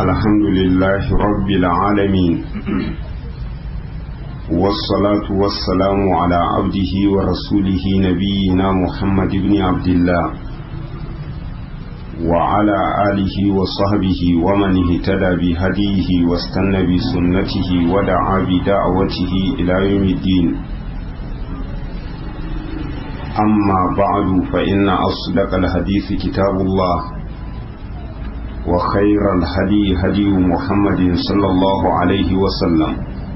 الحمد لله رب العالمين والصلاة والسلام على عبده ورسوله نبينا محمد بن عبد الله وعلى آله وصحبه ومن اهتدى بهديه واستنى بسنته ودعا بدعوته إلى يوم الدين أما بعد فإن أصدق الحديث كتاب الله وخير الهدي هدي محمد صلى الله عليه وسلم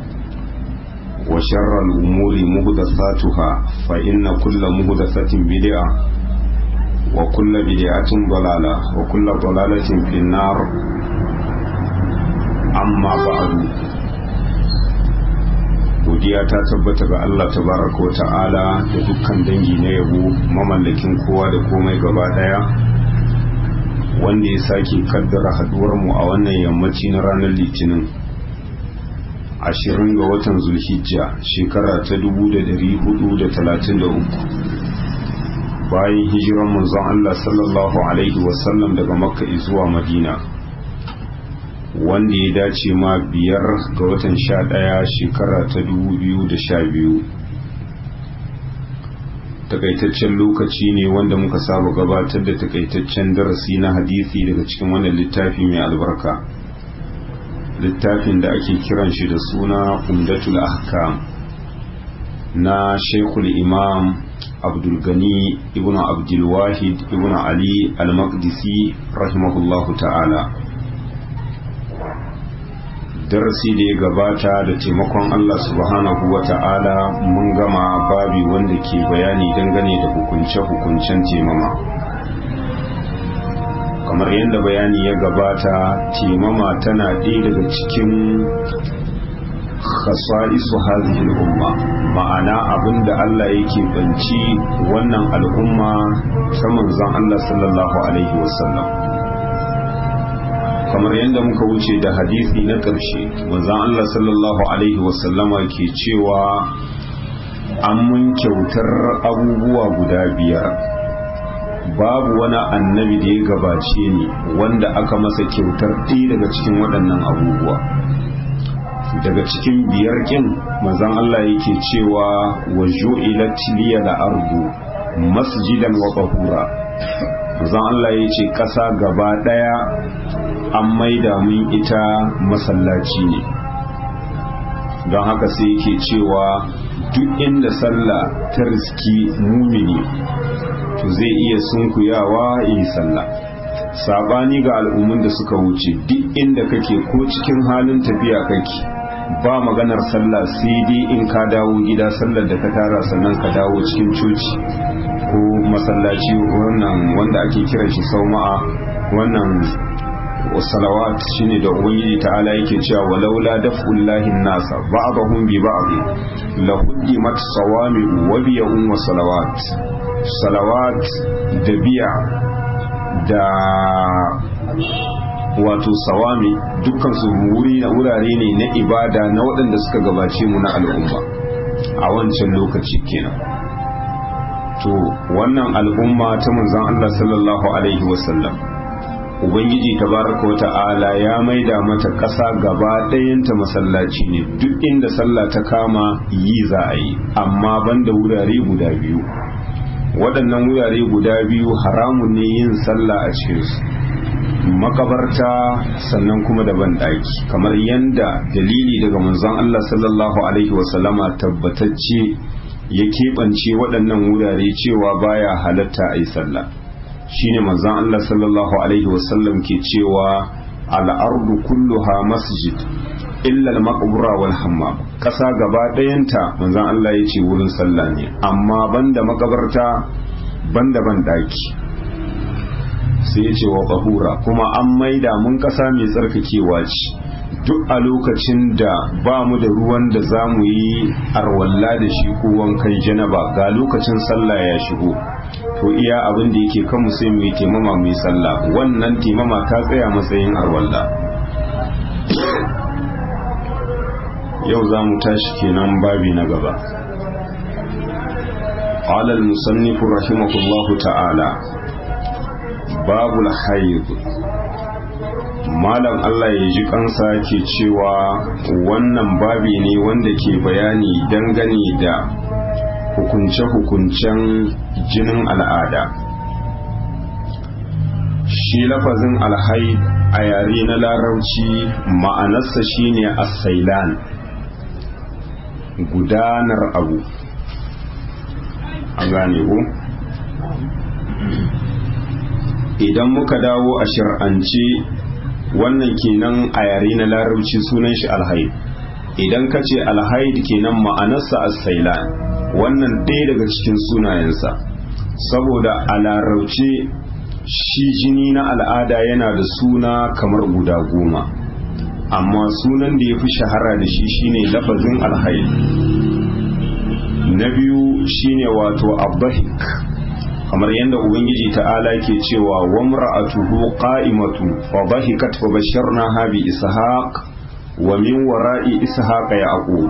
وشر الأمور مهدثاتها فإن كل مهدثة بدعة وكل بدعة ضلالة وكل ضلالة في النار أما بعد godiya ta tabbata ga Allah tabaraka wa ta'ala da dukkan dangi na yabo mamallakin kowa da komai gaba daya wanda ya sake kaddara haduwar mu a wannan yammaci na ranar litinin ashirin ga watan zulhijja shekara ta 1433 bayan hijiran manzon Allah sallallahu alaihi wasallam daga makka zuwa madina wanda ya dace ma biyar ga watan sha ɗaya shekara ta dubu biyu da sha biyu takaitaccen lokaci ne wanda muka saba gabatar da takaitaccen darasi na hadisi daga cikin wannan littafi mai albarka littafin da ake kiran shi da suna umdatul ahkam na shekul imam abdulgani ibn abdulwahid ibn ali al-maqdisi rahimahullahu ta'ala darasi da ya gabata da taimakon Allah subhanahu wa ta'ala mun gama babi wanda ke bayani dangane da hukunce-hukuncen taimama kamar yadda bayani ya gabata taimama tana ɗaya daga cikin khasa'isu hadhihi umma ma'ana abinda Allah yake banci wannan al'umma ta manzon Allah sallallahu alaihi wasallam kamar yadda muka wuce da hadisi na ƙarshe manzon Allah sallallahu alaihi wasallama ke cewa an mun kyautar abubuwa guda biyar babu wani annabi da ya gabace ni wanda aka masa kyautar ɗaya daga cikin waɗannan abubuwa daga cikin biyar kin manzon Allah yake cewa wa ju'ilat liya al-ardu masjidan wa tahura manzon Allah yace ƙasa gaba ɗaya an maida mun ita masallaci ne don haka sai yake cewa duk inda sallah ta riski mumini to zai iya sunkuyawa yi sallah sabani ga al'ummun da suka wuce duk inda kake ko cikin halin tafiya kake ba maganar sallah sai dai in ka dawo gida sallar da ka tara sannan ka dawo cikin coci ko masallaci wannan wanda ake kiran shi sauma'a wannan salawat shine da ubangiji ta'ala yake cewa walaula daf'ullahi nasa ba'dahum bi ba'd la huddimat sawami wa biya'un wa salawat salawat da biya da wato sawami dukkan su wuri na wurare ne na ibada na waɗanda suka gabace mu na al'umma a wancan lokaci kenan to wannan al'umma ta manzon Allah sallallahu alaihi wasallam ubangiji tabaraka wata'ala ya maida mata ƙasa gaba ɗayanta masallaci ne duk inda sallah ta kama yi za a yi amma banda wurare guda biyu waɗannan wurare guda biyu haramun ne yin sallah a cikinsu makabarta sannan kuma da banɗaki kamar yanda dalili daga manzon Allah sallallahu alaihi wasallama tabbatacce ya keɓance waɗannan wurare cewa baya halatta a yi sallah shine manzon Allah sallallahu alaihi wasallam ke cewa al'ardu kulluha masjid illa al-maqbura wal hammam kasa gaba ɗayanta manzon Allah ya ce wurin sallah ne amma banda makabarta banda ban daki sai ya ce wa bahura kuma an maida mun kasa mai tsarkakewa ce duk a lokacin da ba mu da ruwan da za mu yi arwalla da shi ko wankan janaba ga lokacin sallah ya shigo to iya abin da yake kan sai mu yi taimama mu yi sallah wannan taimama ta tsaya matsayin arwalla yau za mu tashi kenan babi na gaba قال المصنف رحمه الله تعالى باب الحيض malam Allah ya ji kansa ke cewa wannan babi ne wanda ke bayani dangane da hukunce-hukuncen jinin al'ada shi lafazin alhaid a yare na larauci ma'anarsa shine asailan gudanar abu an gane ku idan muka dawo a shir'ance wannan kenan a yare na larabci sunan shi alhaid idan ka ce alhaid kenan ma'anarsa asailan wannan ɗaya daga cikin sunayensa saboda a larauce shi jini na al'ada yana da suna kamar guda goma amma sunan da ya fi shahara da shi shine lafazin alhaid na biyu shine wato abbahik kamar yadda ubangiji ta'ala ke cewa wa mar'atuhu qa'imatu fa dhahikat fa basharnaha bi ishaq wa min wara'i ishaq yaqub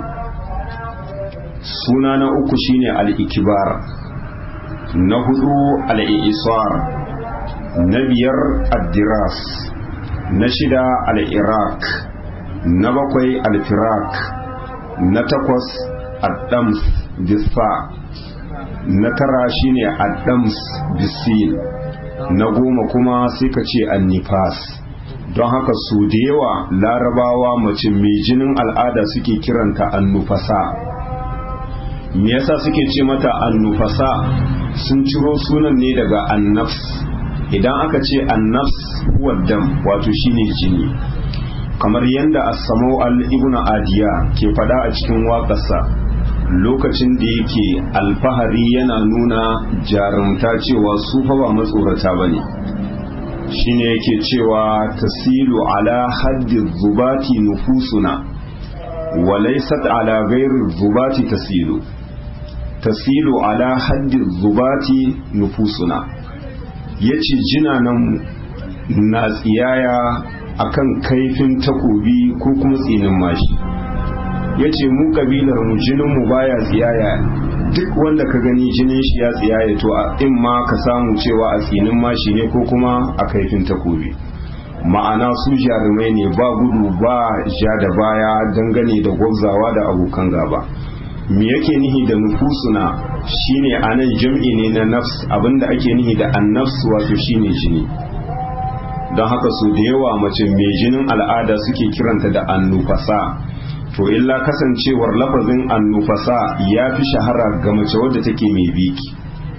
suna na uku shine al-ikbar na hudu al-isar na biyar ad-diras na shida al-iraq na bakwai al-firak na takwas ad-dams disfa na tara shine addams bisin na goma kuma sai ka ce annifas don haka su da yawa larabawa mace mai jinin al'ada suke kiranta annufasa me yasa suke ce mata annufasa sun ciro sunan ne daga annafs idan aka ce annafs huwa dam wato shine jini kamar yadda as-samau al-ibn adiya ke fada a cikin waƙarsa lokacin da yake alfahari yana nuna jarumta cewa su fa ba matsorata ba ne shine yake cewa tasilu ala haddi zubati nufusuna walaisat ala gairi zubati tasilu tasilu ala haddi zubati nufusuna ya ce jinanan na tsiyaya akan kaifin takobi ko kuma tsinin mashi ya ce mu kabilar mu jinin mu baya tsiyaya duk wanda ka gani jinin shi ya tsiyaya to a in ma ka samu cewa a tsinin mashi ne ko kuma a kaifin takobi ma'ana su jarumai ne ba gudu ba ja da baya dangane da gwabzawa da abokan gaba me yake nihi da nufusuna shine anan jam'i ne na nafs abinda ake nihi da annafs wato shine jini don haka su da yawa mace mai jinin al'ada suke kiranta da annufasa to illa kasancewar lafazin annufasa ya fi shahara ga mace wadda take mai biki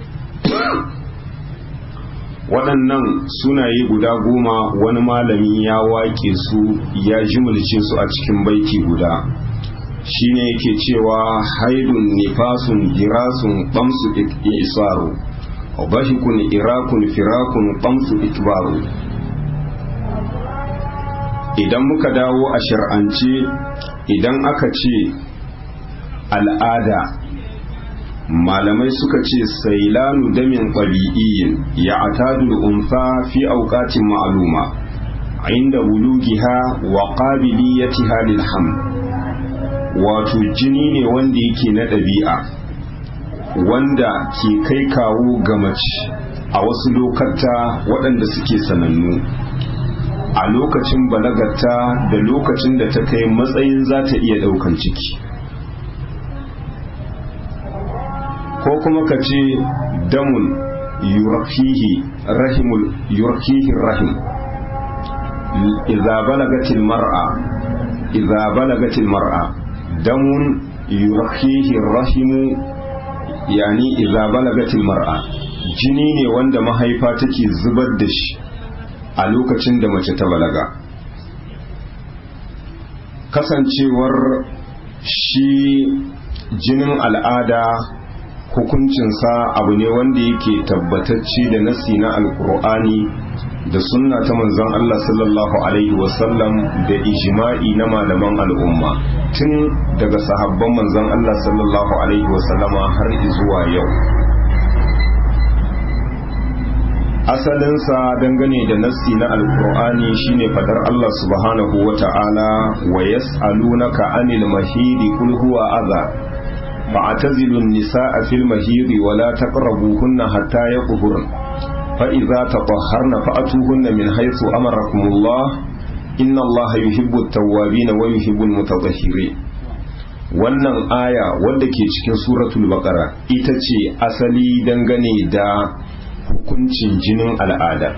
waɗannan sunaye guda goma wani malami ya wake su ya jimulce su a cikin baiti guda shine yake cewa haidun nifasun girasun ɓamsu isaru bahikun irakun firakun ɓamsu ikbaru idan muka dawo a shar'ance idan aka ce al'ada malamai suka ce sailanu damin ƙwabi'iyyin ya atadul unfa fi auƙatin ma'aluma inda bulugiha wa qabiliyatiha lil ham wato jini ne wanda yake na ɗabi'a wanda ke kai kawo ga mace a wasu lokata waɗanda suke sanannu a lokacin balagarta da lokacin da ta kai matsayin za ta iya ɗaukan ciki ko kuma ka ce damun yurfihi rahimul yurfihi rahim idza balagatil mar'a idza balagatil mar'a damun yurfihi rahimu yani idza balagatil mar'a jini ne wanda mahaifa take zubar da shi a lokacin da mace ta balaga kasancewar shi jinin al'ada hukuncinsa abu ne wanda yake tabbatacce da nasi na alkur'ani da sunna ta manzon Allah sallallahu alaihi wasallam da ijma'i na malaman al'umma tun daga sahabban manzon Allah sallallahu alaihi wasallama har zuwa yau asalinsa dangane da nassi na alkur'ani shine fadar Allah subhanahu wa ta'ala wa yas'alunaka anil mahidi kul huwa adha fa'tazilu an-nisaa fil mahidi wa la taqrabuhunna hatta yaqhurn fa idza tatahharna fa'tuhunna min haythu amarakum Allah inna Allah yuhibbu tawwabin wa yuhibbu mutatahhirin wannan aya wadda ke cikin suratul baqara ita ce asali dangane da hukuncin jinin al'ada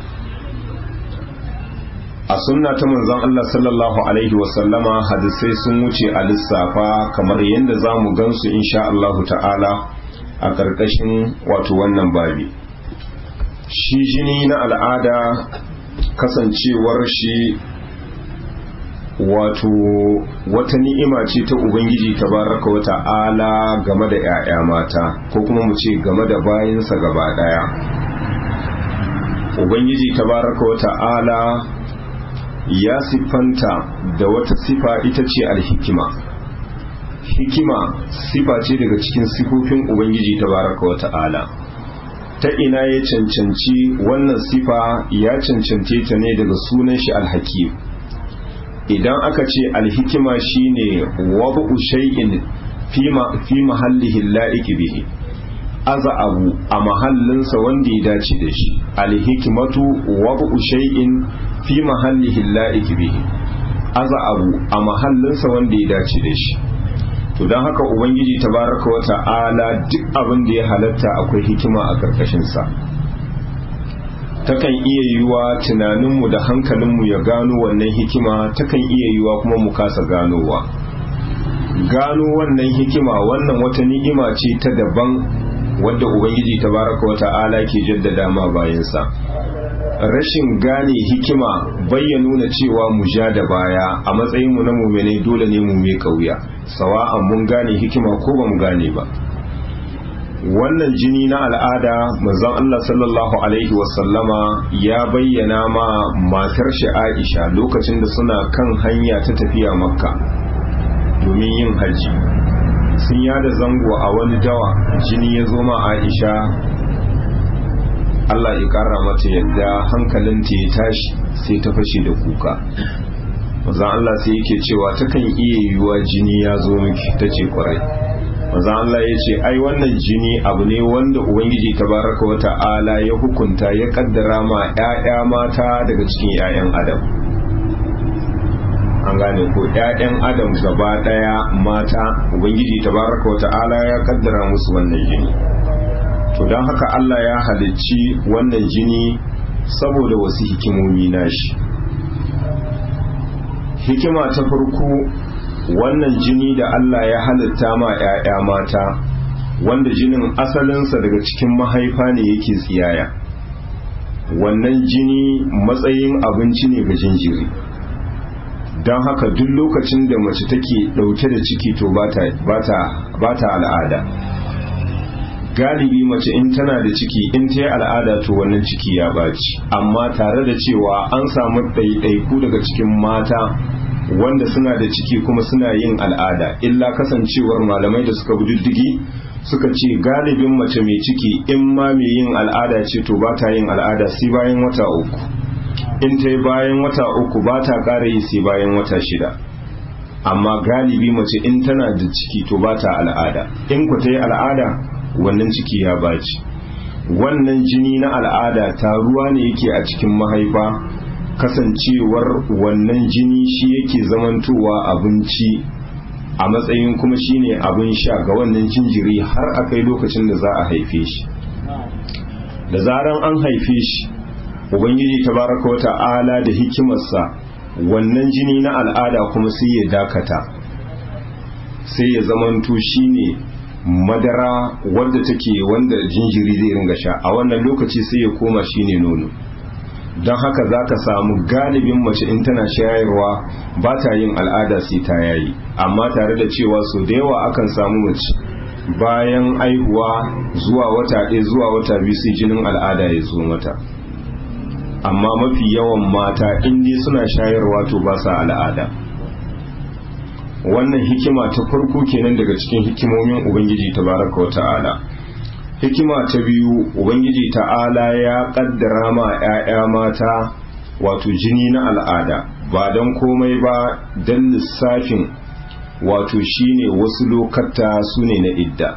a sunna ta manzon Allah sallallahu alaihi wasallama hadisai sun wuce a lissafa kamar yadda za mu gansu insha Allah ta'ala a ƙarƙashin wato wannan babi shi jini na al'ada kasancewar shi wato wata ni'ima ce ta ubangiji tabaraka wa ta'ala game da 'ya'ya mata ko kuma mu ce game da bayansa gaba daya ubangiji tabaraka wa ta'ala ya siffanta da wata sifa ita ce alhikima hikima sifa ce daga cikin sifofin ubangiji tabaraka wa ta'ala ta ina ya cancanci wannan sifa ya cancance ta ne daga sunan shi alhakim idan aka ce alhikima shine wabu shay'in fi mahallihi la'iki bihi aza abu a mahallinsa wanda ya dace da shi alhikimatu wabu shay'in fi mahallihi la'iki bihi aza abu a mahallinsa wanda ya dace da shi to don haka ubangiji tabaraka wa ta'ala duk abin da ya halatta akwai hikima a karkashinsa takan iya yiwuwa tunaninmu da hankalinmu ya gano wannan hikima takan iya yiwuwa kuma mu kasa ganowa gano wannan hikima wannan wata ni'ima ce ta daban wadda ubangiji tabaraka wa ta'ala ke jaddada ma bayansa rashin gane hikima bayya nuna cewa mu ja da baya a matsayin mu na mumene dole ne mu mai kauya sawa'an mun gane hikima ko ba mu gane ba wannan jini na al'ada manzon Allah sallallahu alaihi wasallama ya bayyana ma matar shi Aisha lokacin da suna kan hanya ta tafiya makka domin yin haji sun yada zango a wani dawa jini ya zo ma Aisha Allah ya kara mata yadda hankalinta ya tashi sai ta fashe da kuka manzon Allah sai yake cewa takan iya yiwuwa jini ya zo miki tace kwarai manzon Allah ya ce ai wannan jini abu ne wanda ubangiji tabaraka wa ta'ala ya hukunta ya kaddara ma ƴaƴa mata daga cikin ƴaƴan adam an gane ko ƴaƴan adam gaba ɗaya mata ubangiji tabaraka wa ta'ala ya kaddara musu wannan jini to don haka Allah ya halicci wannan jini saboda wasu hikimomi nashi hikima ta farko wannan jini da Allah ya halitta ma 'ya'ya mata wanda jinin asalinsa daga cikin mahaifa ne yake tsiyaya wannan jini matsayin abinci ne ga jinjiri don haka duk lokacin da mace take ɗauke da ciki to ba ta al'ada galibi mace in tana da ciki in ta yi al'ada to wannan ciki ya baci amma tare da cewa an samu ɗaiɗaiku daga cikin mata wanda suna da ciki kuma suna yin al'ada illa kasancewar malamai da suka diddigi suka ce galibin mace mai ciki in ma mai yin al'ada ce to ba ta yin al'ada sai bayan wata uku in ta yi bayan wata uku ba ta ƙara yi sai bayan wata shida amma galibi mace in tana da ciki to ba ta al'ada in ku ta yi al'ada wannan ciki ya baci wannan jini na al'ada taruwa ne yake a cikin mahaifa kasancewar wannan jini shi yake zamantowa abinci a matsayin kuma shine abin sha ga wannan jinjiri har a kai lokacin da za a haife shi da zaran an haife shi ubangiji tabaraka wa ta'ala da hikimarsa wannan jini na al'ada kuma sai ya dakata sai ya zamanto shine madara wadda take wanda jinjiri zai ringa sha a wannan lokaci sai ya koma shine nono don haka za ka samu galibin mace in tana shayarwa ba ta yin al'ada sai ta yayi amma tare da cewa so da yawa akan samu mace bayan aihuwa zuwa wata ɗaya zuwa wata biyu sai jinin al'ada ya zo mata amma mafi yawan mata in dai suna shayarwa to ba sa al'ada wannan hikima ta farko kenan daga cikin hikimomin ubangiji tabaraka wa ta'ala hikima ta biyu ubangiji ta'ala ya kaddara ma 'ya'ya mata wato jini na al'ada ba don komai ba don lissafin wato shine wasu lokata su ne na idda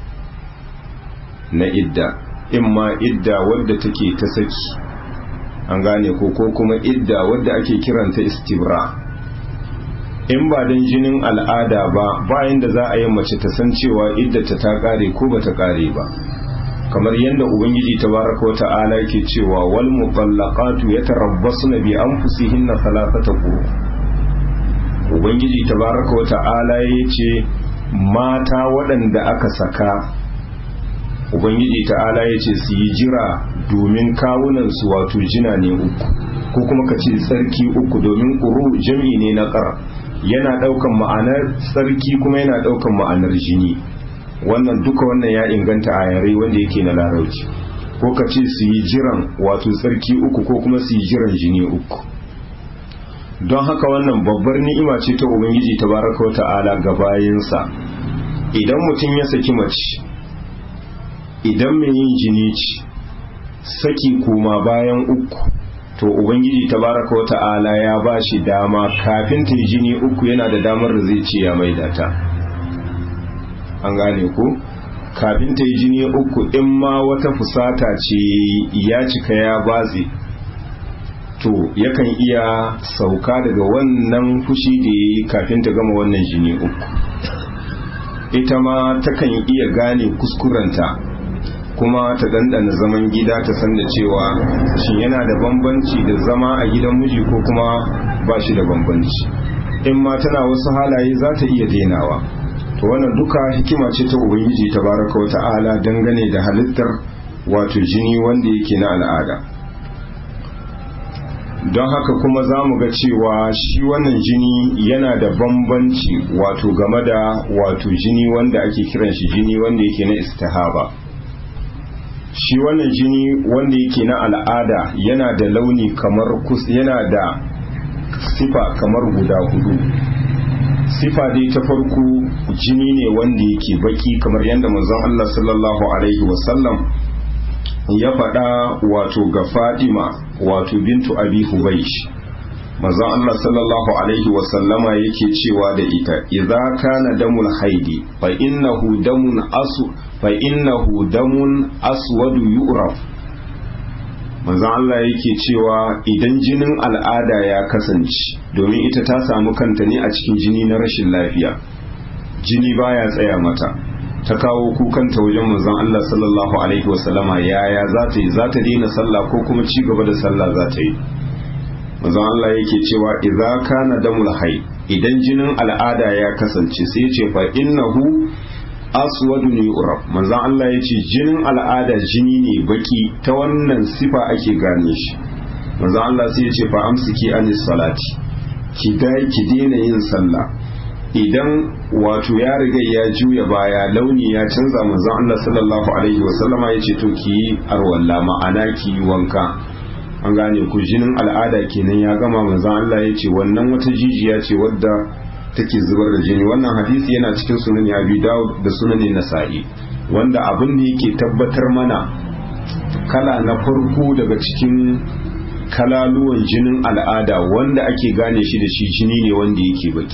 na idda in ma idda wadda take ta saki an gane ko ko kuma idda wadda ake kiranta istibra in ba don jinin al'ada ba bayan da za a yi mace ta san cewa iddata ta kare ko ba ta kare ba kamar yadda ubangiji tabaraka wa ta'ala yake cewa wal mutallaqatu yatarabbasuna bi anfusihinna thalathata quru ubangiji tabaraka wa ta'ala yace mata waɗanda aka saka ubangiji ta'ala yace su yi jira domin kawunan su wato jina ne uku ko kuma ka ce tsarki uku domin quru jami'i ne na qar yana daukan ma'anar tsarki kuma yana daukan ma'anar jini wannan duka wannan ya inganta a yare wanda yake na larauci ko ka ce su yi jiran wato tsarki uku ko kuma su yi jiran jini uku don haka wannan babbar ni'ima ce ta ubangiji ta baraka wa ta'ala ga bayansa idan mutum ya saki mace idan mai yin jini ce saki kuma bayan uku to ubangiji ta baraka wa ta'ala ya ba shi dama kafin ta yi jini uku yana da damar da zai ce ya maida ta an gane ku kafin ta yi jini uku in ma wata fusata ce ya cika ya batse to yakan iya sauka daga wannan fushi da ya yi kafin ta gama wannan jini uku ita ma takan iya gane kuskurenta kuma ta dandana zaman gida ta san da cewa shin yana da bambanci da zama a gidan miji ko kuma ba shi da bambanci in ma tana wasu halaye za ta iya denawa to wannan duka hikima ce ta ubangiji tabaraka wa ta'ala dangane da halittar wato jini wanda yake na al'ada don haka kuma za mu ga cewa shi wannan jini yana da bambanci wato game da wato jini wanda ake kiran shi jini wanda yake na istihaba shi wannan jini wanda yake na al'ada yana da launi kamar kus yana da sifa kamar guda hudu sifa dai ta farko jini ne wanda yake baki kamar yadda manzon Allah sallallahu alaihi wasallam ya faɗa wato ga Fadima wato bintu Abi Hubaysh manzon Allah sallallahu alaihi wasallama yake cewa da ita idza kana damul haidi fa innahu damun asu fa innahu damun aswadu yu'raf manzon Allah yake cewa idan jinin al'ada ya kasance domin ita ta samu kanta ne a cikin jini na rashin lafiya jini baya tsaya mata ta kawo kukanta wajen manzon Allah sallallahu alaihi wasallama yaya za ta yi za ta daina sallah ko kuma ci gaba da sallah za ta yi manzon Allah yake cewa idza kana damul hay idan jinin al'ada ya kasance sai ce fa innahu aswadun yu'raf manzon Allah yace jinin al'ada jini ne baki ta wannan sifa ake gane shi manzon Allah sai yace fa amsiki anis salati ki dai ki daina yin sallah idan wato ya riga ya juya baya launi ya canza manzon Allah sallallahu alaihi wasallama yace to ki arwalla ma'ana ki wanka an gane ku jinin al'ada kenan ya gama manzon Allah ya ce wannan wata jijiya ce wadda take zubar da jini wannan hadisi yana cikin sunan Abi Dawud da sunan Nasa'i wanda abin da yake tabbatar mana kala na farko daga cikin kalaluwan jinin al'ada wanda ake gane shi da shi jini ne wanda yake baki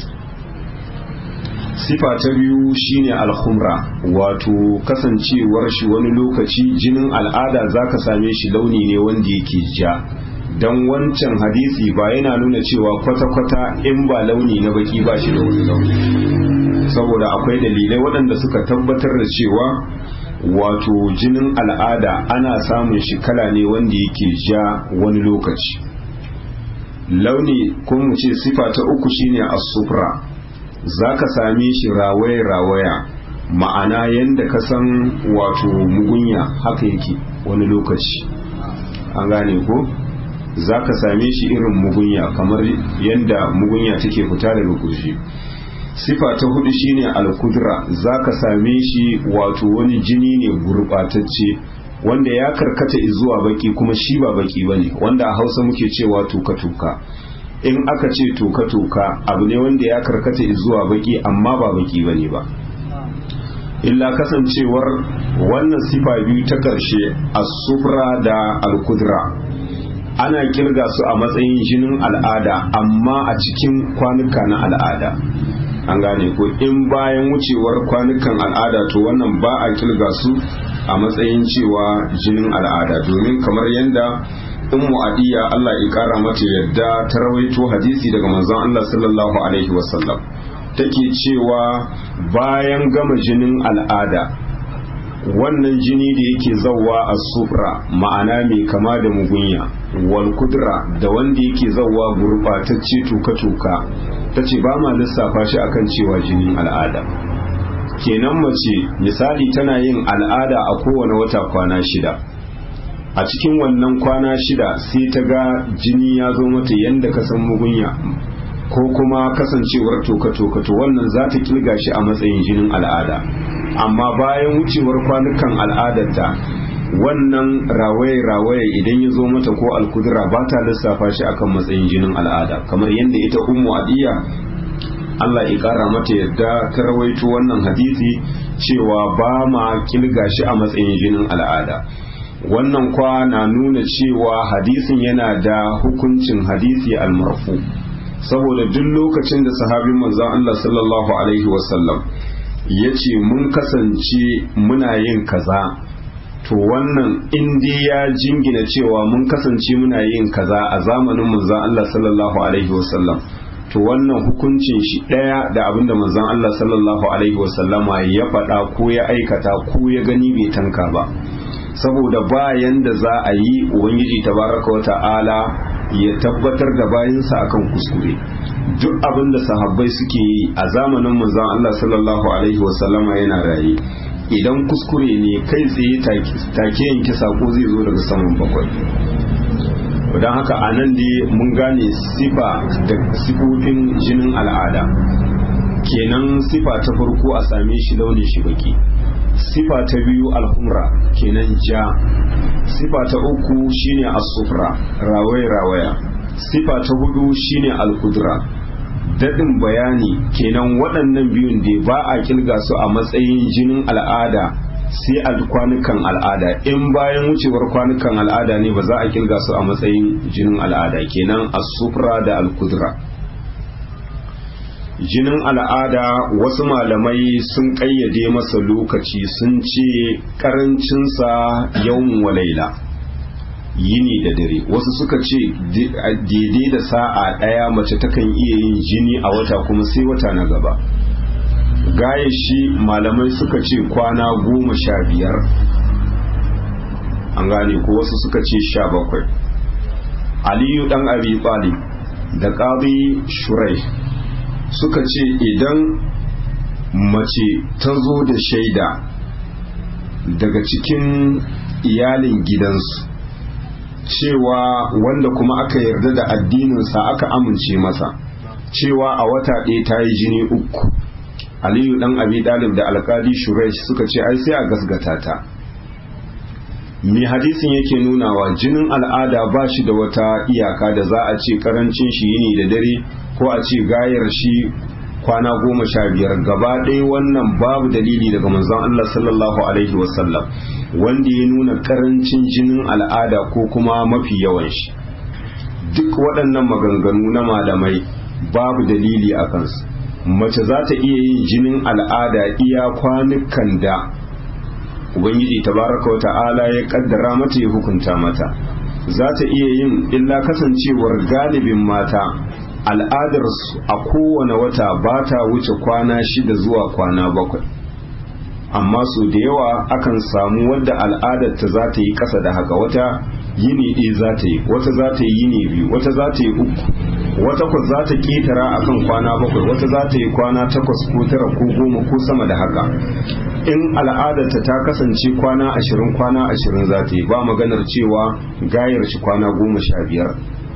sifa ta biyu shine alhumra wato kasancewar shi wani lokaci jinin al'ada zaka same shi launi ne wanda yake ja don wancan hadisi ba yana nuna cewa kwata-kwata in ba launi na baki ba shi da wani launi saboda akwai dalilai waɗanda suka tabbatar da cewa wato jinin al'ada ana samun shi kala ne wanda yake ja wani lokaci launi kuma ce sifa ta uku shine as-sufra za ka same shi rawaya-rawaya ma'ana yadda ka san wato mugunya haka yake wani lokaci an gane ko za ka same shi irin mugunya kamar yadda mugunya take fita daga kurji sifa ta hudu shine alkudra za ka same shi wato wani jini ne gurbatacce wanda ya karkata zuwa baki kuma shi ba baki bane wanda a hausa muke cewa tuka-tuka in aka ce toka-toka abu ne wanda ya karkata zuwa baki amma ba baki bane ba illa kasancewar wannan sifa biyu ta karshe as-sufra da al-kudra ana kirga su a matsayin jinin al'ada amma a cikin kwanuka na al'ada an gane ko in bayan wucewar kwanukan al'ada to wannan ba a kirga su a matsayin cewa jinin al'ada domin kamar yadda ummu adiya Allah ya kara mata yadda ta rawaito hadisi daga manzon Allah sallallahu alaihi wasallam take cewa bayan gama jinin al'ada wannan jini da yake zauwa a sufra ma'ana mai kama da mugunya wal kudra da wanda yake zauwa gurbatacce tuka-tuka ta ce ba ma lissafa shi akan cewa jinin al'ada kenan mace misali tana yin al'ada a kowane wata kwana shida a cikin wannan kwana shida sai ta ga jini ya zo mata yadda ka san mugunya ko kuma kasancewar toka-toka to wannan za ta kilga shi a matsayin jinin al'ada amma bayan wucewar kwanukan al'adarta wannan rawaye-rawaye idan ya zo mata ko alkudura ba ta lissafa shi akan matsayin jinin al'ada kamar yadda ita ummu adiya Allah ya kara mata yadda ta rawaito wannan hadisi cewa ba ma kilga shi a matsayin jinin al'ada wannan kwa na nuna cewa hadisin yana da hukuncin hadisi almarfu saboda duk lokacin da sahabin manzon Allah sallallahu alaihi wasallam ya ce mun kasance muna yin kaza to wannan indi ya jingina cewa mun kasance muna yin kaza a zamanin manzon Allah sallallahu alaihi wasallam to wannan hukuncin shi ɗaya da abinda manzon Allah sallallahu alaihi wasallama ya faɗa ko ya aikata ko ya gani bai tanka ba saboda bayan da za a yi ubangiji tabaraka wa ta'ala ya tabbatar da bayansa akan kuskure duk abin da sahabbai suke yi a zamanin manzon Allah sallallahu alaihi wasallama yana raye idan kuskure ne kai tsaye take yanke sako zai zo daga saman bakwai don haka a nan dai mun gane sifa da sifofin jinin al'ada kenan sifa ta farko a same shi launin shi baki sifa ta biyu alhumra kenan ja sifa ta uku shine asufra rawaya rawaya sifa ta hudu shine alkudra daɗin bayani kenan waɗannan biyun da ba a kilga su a matsayin jinin al'ada sai a kwanukan al'ada in bayan wucewar kwanukan al'ada ne ba za a kilga su a matsayin jinin al'ada kenan asufra da alkudra jinin al'ada wasu malamai sun ƙayyade masa lokaci sun ce ƙarancinsa yawan walaila yini da dare wasu suka ce daidai da sa'a ɗaya mace takan iya yin jini a wata kuma sai wata na gaba gaya shi malamai suka ce kwana goma sha biyar an gane ko wasu suka ce sha bakwai aliyu ɗan abi da ƙabi shurai suka ce idan mace ta zo da shaida daga cikin iyalin gidansu cewa wanda kuma aka yarda da addininsa aka amince masa cewa a wata ɗaya ta yi jini uku aliyu ɗan abi ɗalib da alkali shuresh suka ce ai sai a gasgata ta me hadisin yake nunawa jinin al'ada ba shi da wata iyaka da za a ce karancin shi yini da dare ko a ce gayar shi kwana goma sha biyar gaba ɗaya wannan babu dalili daga manzon Allah sallallahu alaihi wasallam wanda ya nuna karancin jinin al'ada ko kuma mafi yawan shi duk waɗannan maganganu na malamai babu dalili a kansu mace za ta iya yin jinin al'ada iya kwanukan da ubangiji tabaraka wa ta'ala ya kaddara mata ya hukunta mata za ta iya yin illa kasancewar galibin mata al'adarsu a kowane wata ba ta wuce kwana shida zuwa kwana bakwai amma su da yawa akan samu wadda al'adar ta za ta yi ƙasa da haka wata yini ɗaya za ta yi wata za ta yi yini biyu wata za ta yi uku wata kwa za ta ƙetara akan kwana bakwai wata za ta yi kwana takwas ko tara ko goma ko sama da haka in al'adarta ta kasance kwana ashirin kwana ashirin za ta yi ba maganar cewa gayar shi kwana goma sha biyar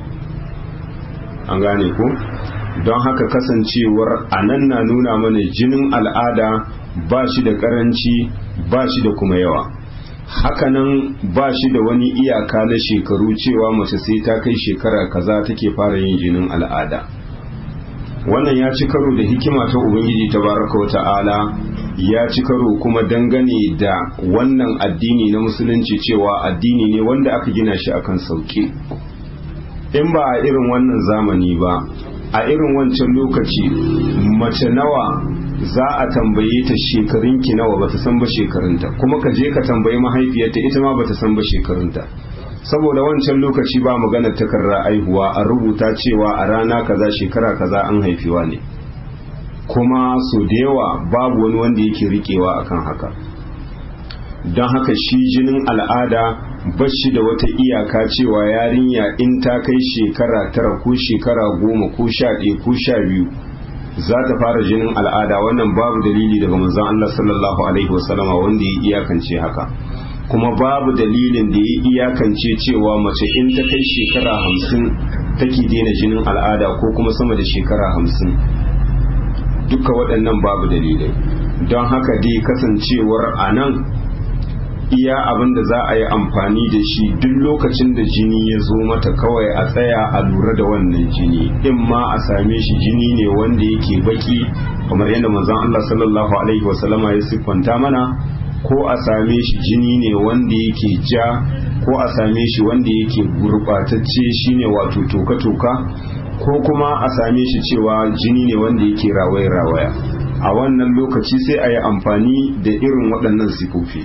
an gane ko don haka kasancewar a nan na nuna mana jinin al'ada ba shi da karanci ba shi da kuma yawa hakanan ba shi da wani iyaka na shekaru cewa mace sai ta kai shekara kaza take fara yin jinin al'ada wannan ya ci karo da hikima ta ubangiji ta baraka wa ta'ala ya ci karo kuma dangane da wannan addini na musulunci cewa addini ne wanda aka gina shi akan sauki in ba a irin wannan zamani ba a irin wancan lokaci mace nawa za a tambaye ta shekarunki nawa bata san ba shekarunta kuma ka je ka tambayi mahaifiyarta ita ma bata san ba shekarunta saboda wancan lokaci ba magana takarda aihuwa a rubuta cewa a rana kaza shekara kaza an haifiwa ne kuma so da yawa babu wani wanda yake rikewa akan haka don haka shi jinin al'ada bashi da wata iyaka cewa yarinya in ta kai shekara tara ko shekara goma ko sha ɗaya ko sha biyu za ta fara jinin al'ada wannan babu dalili daga manzon Allah sallallahu alaihi wasallama wanda ya iyakance haka kuma babu dalilin da ya iyakance cewa mace in ta kai shekara hamsin take daina jinin al'ada ko kuma sama da shekara hamsin duka waɗannan babu dalilai don haka dai kasancewar a nan iya abin da za a yi amfani da shi duk lokacin da jini ya zo mata kawai a tsaya a lura da wannan jini in ma a same shi jini ne wanda yake baki kamar yadda manzon Allah sallallahu alaihi wasallama ya siffanta mana ko a same shi jini ne wanda yake ja ko a same shi wanda yake gurbatacce shine wato toka-toka ko kuma a same shi cewa jini ne wanda yake rawaya-rawaya a wannan lokaci sai a yi amfani da irin waɗannan sifofi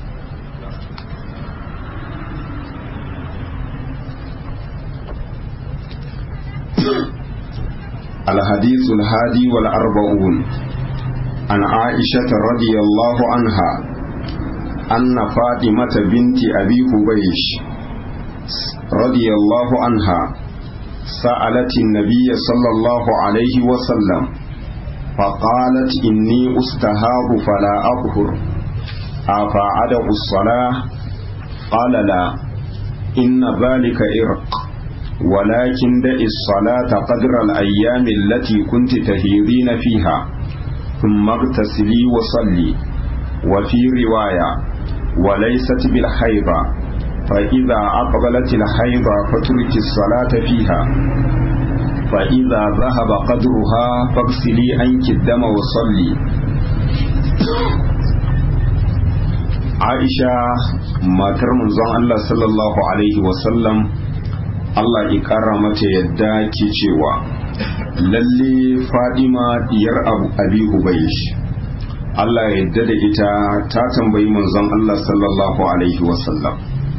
الحديث الهادي والأربعون عن عائشة رضي الله عنها أن فاطمة بنت أبي حبيش رضي الله عنها سألت النبي صلى الله عليه وسلم فقالت إني أستهاب فلا أطهر أفأدع الصلاة قال لا إن ذلك إرق ولكن دع الصلاة قدر الأيام التي كنت تهيضين فيها ثم اغتسلي وصلي وفي رواية وليست بالحيضة فإذا أقبلت الحيضة فترك الصلاة فيها فإذا ذهب قدرها فاغسلي عنك الدم وصلي عائشة ما ترمز الله صلى الله عليه وسلم Allah ya ƙara mata yadda ke cewa lalle Fadima diyar Abu Abi Hubaysh Allah ya yadda da ita ta tambayi manzon Allah sallallahu alaihi wasallam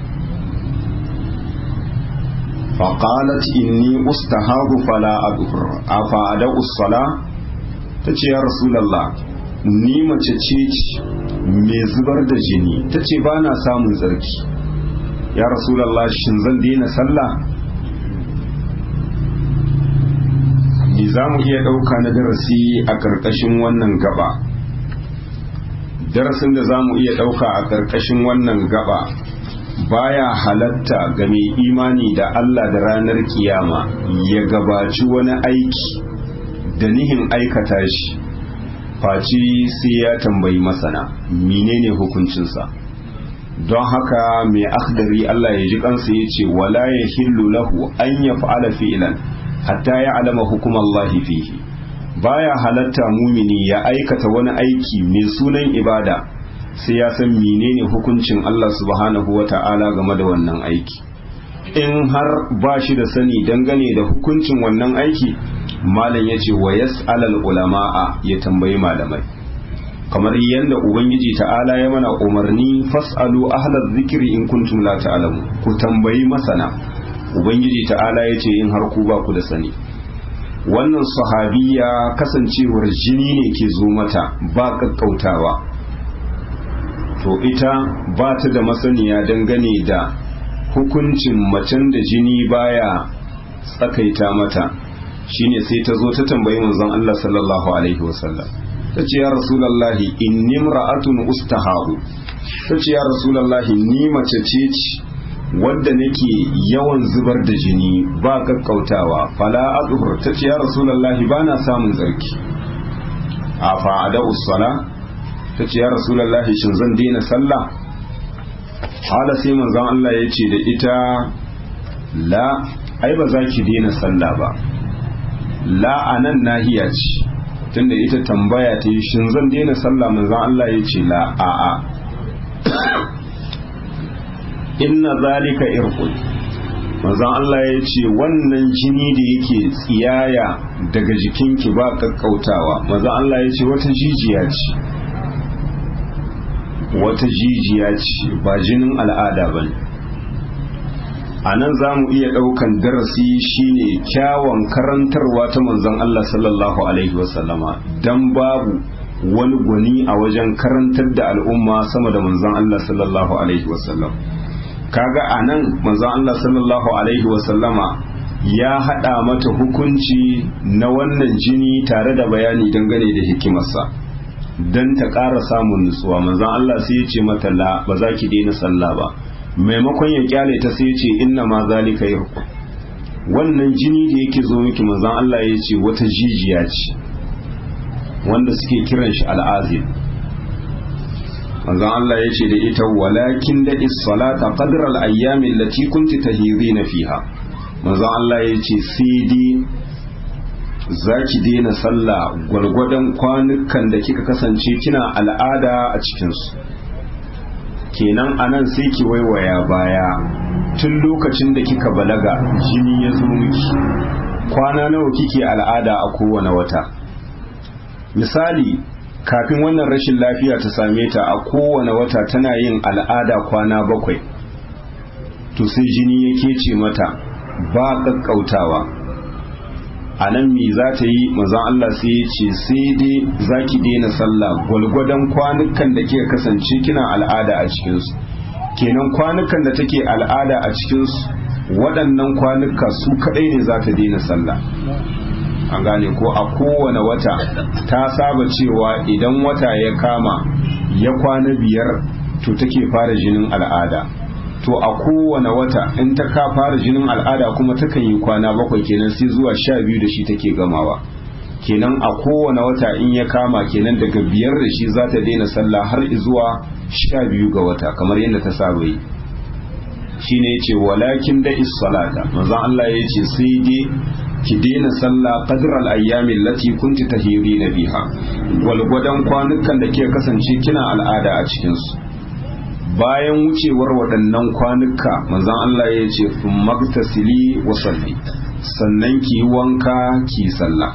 فقالت إني أستهاب فلا أدهر أفأدع الصلاة تتي يا رسول الله ni mace ce mai zubar da jini ta ce ba na samun zarki ya rasulallah shin zan daina sallah ni za mu iya ɗauka na darasi a ƙarƙashin wannan gaba darasin da za mu iya ɗauka a ƙarƙashin wannan gaba baya halatta ga mai imani da Allah da ranar kiyama ya gabaci wani aiki da nihin aikata shi faci sai ya tambayi masana menene hukuncinsa don haka mai akhdari Allah ya ji kansa ya ce wala ya hillu lahu an ya fa'ala fi'lan hatta ya alama hukumallahi fihi baya halatta mumini ya aikata wani aiki mai sunan ibada sai ya san menene hukuncin Allah subhanahu wa ta'ala game da wannan aiki in har ba shi da sani dangane da hukuncin wannan aiki malam ya ce wa yas'alal ulama'a ya tambayi malamai kamar yadda ubangiji ta'ala ya mana umarni fas'alu ahlaz zikri in kuntum la ta'lamu ku tambayi masana ubangiji ta'ala ya ce in har ku ba ku da sani wannan sahabiya kasancewar jini ne ke zo mata ba kakkautawa to ita ba ta da masaniya dangane da hukuncin macen da jini baya tsakaita mata shine sai ta zo ta tambayi manzon Allah sallallahu alaihi wasallam ta ce ya rasulallahi inni imra'atun ustahabu ta ce ya rasulallahi ni mace ce wadda nake yawan zubar da jini ba kakkautawa fala adhur ta ce ya rasulallahi bana samun zarki a fa'ada usala ta ce ya rasulallahi shin zan daina sallah hala sai manzon Allah ya ce da ita la ai ba za ki daina sallah ba la anan nahiya ce tunda ita tambaya ta yi shin zan daina sallah manzon Allah ya ce la a a inna zalika irqul manzon Allah ya ce wannan jini da yake tsiyaya daga jikinki ba kakkautawa manzon Allah ya ce wata jijiya ce wata jijiya ce ba jinin al'ada ba ne a nan za mu iya ɗaukan darasi shine kyawun karantarwa ta manzon Allah sallallahu alaihi wasallama don babu wani gwani a wajen karantar da al'umma sama da manzon Allah sallallahu alaihi wasallam kaga a nan manzon Allah sallallahu alaihi wasallama ya haɗa mata hukunci na wannan jini tare da bayani dangane da hikimarsa don ta ƙara samun nutsuwa manzon Allah sai ya ce mata la ba za ki daina sallah ba maimakon ya kyale ta sai ya ce inna ma zalika yarku wannan jini da yake zo miki manzon Allah ya ce wata jijiya ce wanda suke kiran shi al'azim manzon Allah ya ce da ita walakin da is-salata qadra al-ayyami allati kunti tahirina fiha manzon Allah ya ce sai dai zaki daina sallah gwargwadon kwanukan da kika kasance kina al'ada a cikinsu kenan anan sai ki waiwaya baya tun lokacin da kika balaga jini ya zo miki kwana nawa kike al'ada a kowane wata misali kafin wannan rashin lafiya ta same ta a kowane wata tana yin al'ada kwana bakwai to sai jini ya kece mata ba kakkautawa a nan me za ta yi mazan Allah sai ya ce sai dai za ki daina sallah gwalgwadon kwanukan da ke kasance kina al'ada a cikinsu kenan kwanukan da take al'ada a cikinsu waɗannan kwanuka su kaɗai ne za ta daina sallah an gane ko a kowane wata ta saba cewa idan wata ya kama ya kwana biyar to take fara jinin al'ada to a kowane wata in ta ka fara jinin al'ada kuma takan yi kwana bakwai kenan sai zuwa sha biyu da shi take gamawa kenan a kowane wata in ya kama kenan daga biyar da shi za ta daina sallah har zuwa sha biyu ga wata kamar yadda ta saba yi shine yace walakin da is salata manzon Allah yace sai dai ki daina sallah qadr al ayyami allati kunti tahirina biha gwalgwadon kwanukan da ke kasance kina al'ada a cikin su bayan wucewar waɗannan kwanuka manzon Allah ya ce magtasili wa salli sannan ki wanka ki sallah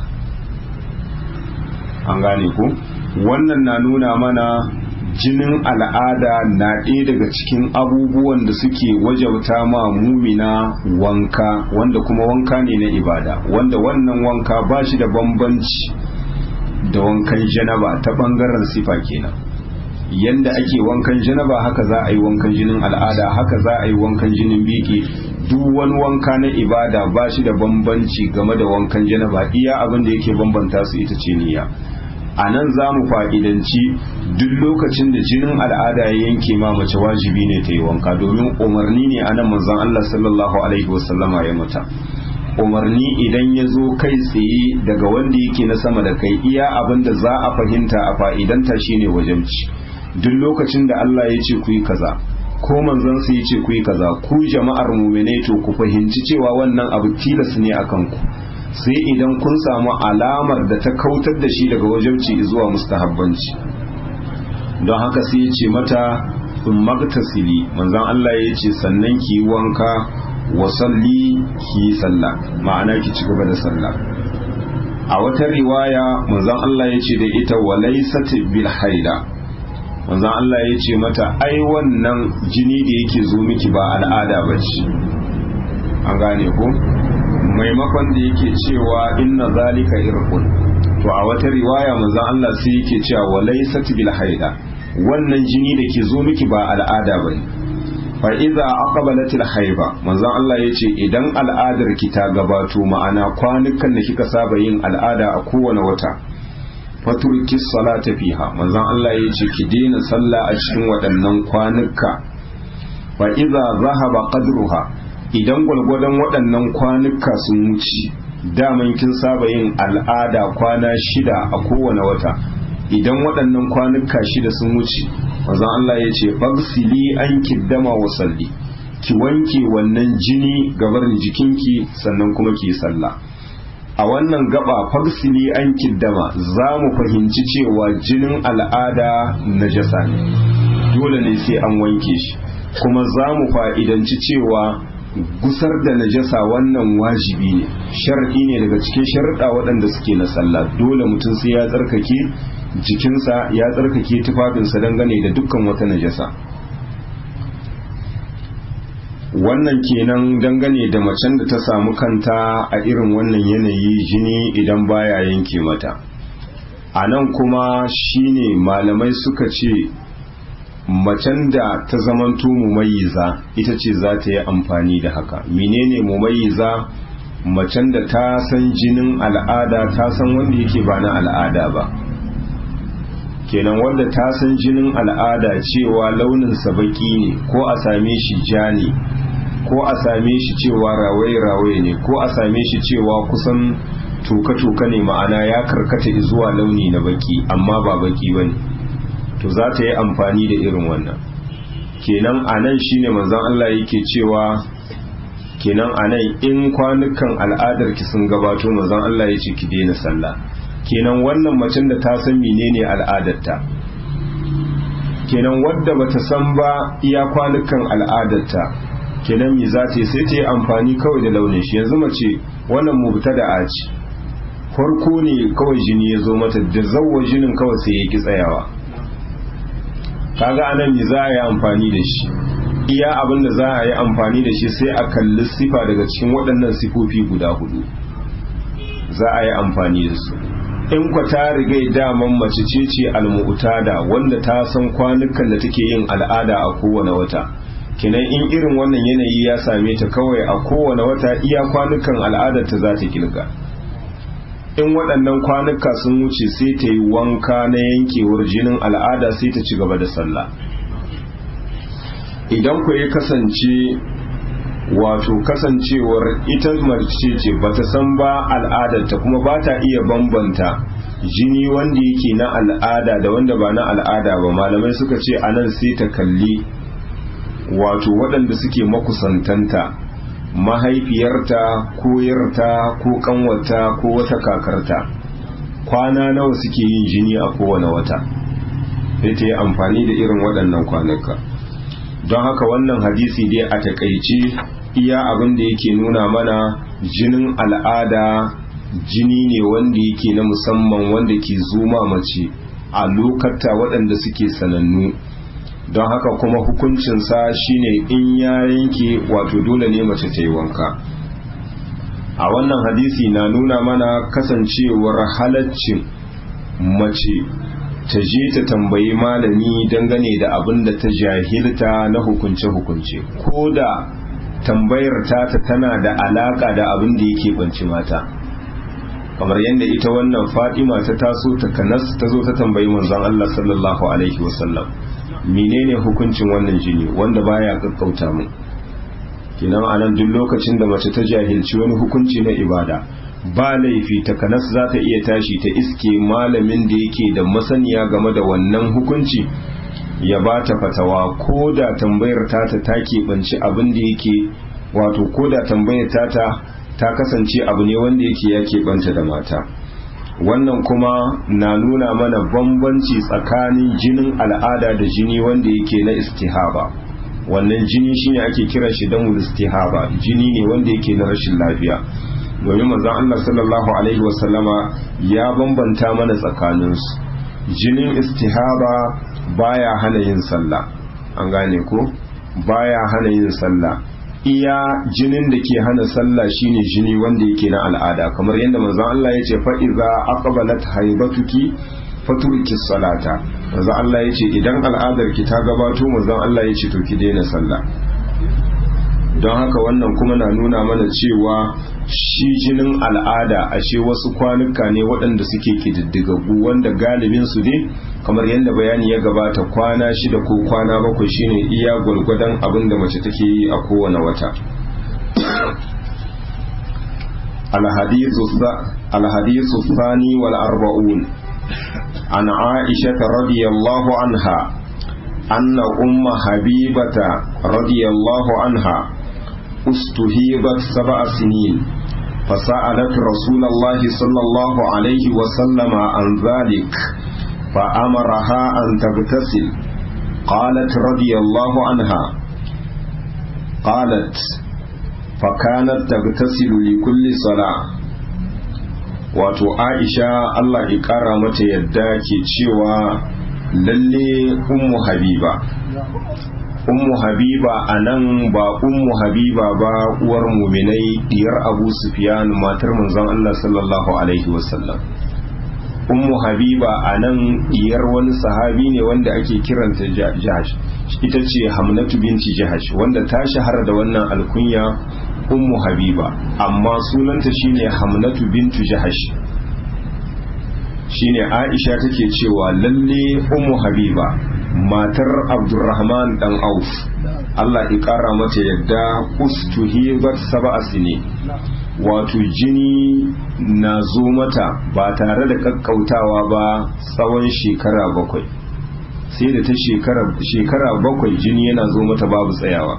an gane ku wannan na nuna mana jinin al'ada na ɗaya daga cikin abubuwan da suke wajauta ma mumina wanka wanda kuma wanka ne na ibada wanda wannan wanka ba shi da bambanci da wankan janaba ta ɓangaren sifa kenan yanda ake wankan janaba haka za a yi wankan jinin al'ada haka za a yi wankan jinin biki duk wani wanka na ibada ba shi da bambanci game da wankan janaba iya abin da yake bambanta su ita ce niyya a nan za mu fa'idanci duk lokacin da jinin al'ada ya yanke ma mace wajibi ne ta yi wanka domin umarni ne a nan manzon Allah sallallahu alaihi wasallama ya mata umarni idan ya zo kai tsaye daga wanda yake na sama da kai iya abin da za a fahimta a fa'idanta shine wajabci duk lokacin da Allah ya ce ku yi kaza ko manzon su ya ce ku yi kaza ku jama'ar mu'mine to ku fahimci cewa wannan abu tilas ne akan ku sai idan kun samu alamar da ta kautar da shi daga wajabci zuwa mustahabbanci don haka sai ya ce mata in magtasili manzon Allah ya ce sannan ki yi wanka wa salli ki yi sallah ma'ana ki ci gaba da sallah a wata riwaya manzon Allah ya ce da ita walaysat bil haida manzon Allah ya ce mata ai wannan jini da yake zo miki ba al'ada ba ce an gane ko maimakon da yake cewa inna zalika irqun to a wata riwaya manzon Allah sai yake cewa walaysat bil haida wannan jini da ke zo miki ba al'ada bane fa idza aqbalatil haiba manzon Allah yace idan al'adar ki ta gabato ma'ana kwanukan da kika saba yin al'ada a kowane wata faturki salata fiha manzon Allah ya ce ki daina sallah a cikin waɗannan kwanuka fa idza zahaba qadruha idan gwalgwadon waɗannan kwanuka sun wuce daman kin saba yin al'ada kwana shida a kowane wata idan waɗannan kwanuka shida sun wuce manzon Allah ya ce fagsili an kiddama wa salli ki wanke wannan jini gabarin jikinki sannan kuma ki sallah a wannan gaba fagsili an kiddama za mu fahimci cewa jinin al'ada najasa ne dole ne sai an wanke shi kuma za mu fa'idanci cewa gusar da najasa wannan wajibi ne shar'i ne daga cikin sharuɗa waɗanda suke na sallah dole mutum sai ya tsarkake jikinsa ya tsarkake tufafinsa dangane da dukkan wata najasa wannan kenan dangane da macen da ta samu kanta a irin wannan yanayi jini idan baya yanke mata a nan kuma shine malamai suka ce macen da ta zamanto mumayiza ita ce za ta yi amfani da haka menene mumayiza macen da ta san jinin al'ada ta san wanda yake ba na al'ada ba kenan wanda ta san jinin al'ada cewa launinsa baki ne ko a same shi ja ne ko a same shi cewa rawaye-rawaye ne ko a same shi cewa kusan tuka-tuka ne ma'ana ya karkata zuwa launi na baki amma ba baki ba ne to za ta yi amfani da irin wannan kenan a nan shi ne manzan Allah yake cewa kenan a nan in kwanukan al'adarki sun gabato manzan Allah ya ce ki daina sallah kenan wannan macen da ta san menene al'adarta kenan wadda bata san ba iya kwanukan al'adarta kenan me za ta yi sai ta yi amfani kawai da launin shi yanzu mace wannan mubta da aci farko ne kawai jini ya zo mata da zawwa jinin kawai sai ya ki tsayawa kaga anan me za a yi amfani da shi iya abin da za a yi amfani da shi sai a kalli sifa daga cikin waɗannan sifofi guda hudu za a yi amfani da su in kwa ta riga daman mace ce ce almu'tada wanda ta san kwanukan da take yin al'ada a kowane wata kinan in irin wannan yanayi ya same ta kawai a kowane wata iya kwanukan al'adar ta za ta kilga in waɗannan kwanuka sun wuce sai ta yi wanka na yankewar jinin al'ada sai ta ci gaba da sallah idan ku ya kasance wato kasancewar ita mace ce bata san ba al'adarta kuma ba ta iya bambanta jini wanda yake na al'ada da wanda ba na al'ada ba malamai suka ce anan sai ta kalli wato waɗanda suke makusantanta mahaifiyarta ko yarta ko kanwata ko wata kakarta kwana nawa suke yin jini a kowane wata sai ta yi amfani da irin waɗannan kwanuka don haka wannan hadisi dai a takaice iya abin da yake nuna mana jinin al'ada jini ne wanda yake na musamman wanda ke zuma mace a lokata waɗanda suke sanannu don haka kuma hukuncinsa shine in ya yanke wato dole ne mace ta yi wanka a wannan hadisi na nuna mana kasancewar halaccin mace ta je ta tambayi malami dangane da abin da ta jahilta na hukunce-hukunce ko da tambayar tata tana da alaka da abin da yake banci mata kamar yadda ita wannan fatima ta taso ta kanas ta zo ta tambayi manzon Allah sallallahu alaihi wasallam menene hukuncin wannan jini wanda baya kakkauta mu kinan anan duk lokacin da mace ta jahilci wani hukunci na ibada ba laifi ta kanas za ta iya tashi ta iske malamin da yake da masaniya game da wannan hukunci ya ba ta fatawa ko da tambayar tata ta keɓanci abin da yake wato ko da tambayar tata ta kasance abu ne wanda yake ya keɓanta da mata wannan kuma na nuna mana bambanci tsakanin jinin al'ada da jini wanda yake na istihaba wannan jini shine ake kira shi damul istihaba jini ne wanda yake na rashin lafiya domin manzon Allah sallallahu alaihi wasallama ya bambanta mana tsakaninsu jinin istihaba baya hana yin sallah an gane ko baya hana yin sallah iya jinin da ke hana sallah shine jini wanda yake na al'ada kamar yadda manzon Allah ya ce fa iza aqbalat haibatuki faturki salata manzon Allah ya ce idan al'adar ki ta gabato manzon Allah ya ce to ki daina sallah don haka wannan kuma na nuna mana cewa shi jinin al'ada ashe wasu kwanuka ne waɗanda suke kididdigaggu wanda galibin su ne kamar yadda bayani ya gabata kwana shida ko kwana bakwai shine iya gwalgwadon abin da mace take yi a kowane wata الحديث الثاني والأربعون عن عائشة رضي الله عنها أن أم حبيبة رضي الله عنها استهيبت سبع سنين فسألت رسول الله صلى الله عليه وسلم عن ذلك فأمرها أن تغتسل قالت رضي الله عنها قالت فكانت تغتسل لكل صلاة wato aisha Allah ya ƙara mata yadda ke cewa lalle ummu habiba ummu habiba a nan ba ummu habiba ba uwar muminai diyar abu sufyan matar manzon Allah sallallahu alaihi wasallam ummu habiba a nan diyar wani sahabi ne wanda ake kiranta jahash ita ce hamnatu binti jahash wanda ta shahara da wannan alkunya ummu habiba amma sunanta shine hamnatu bintu jahash shine aisha take cewa lalle ummu habiba matar abdurrahman dan auf Allah ya kara mata yadda ustuhibat sab'a sini wato jini na zo mata ba tare da kakkautawa ba tsawon shekara bakwai sai da ta shekara bakwai jini yana zo mata babu tsayawa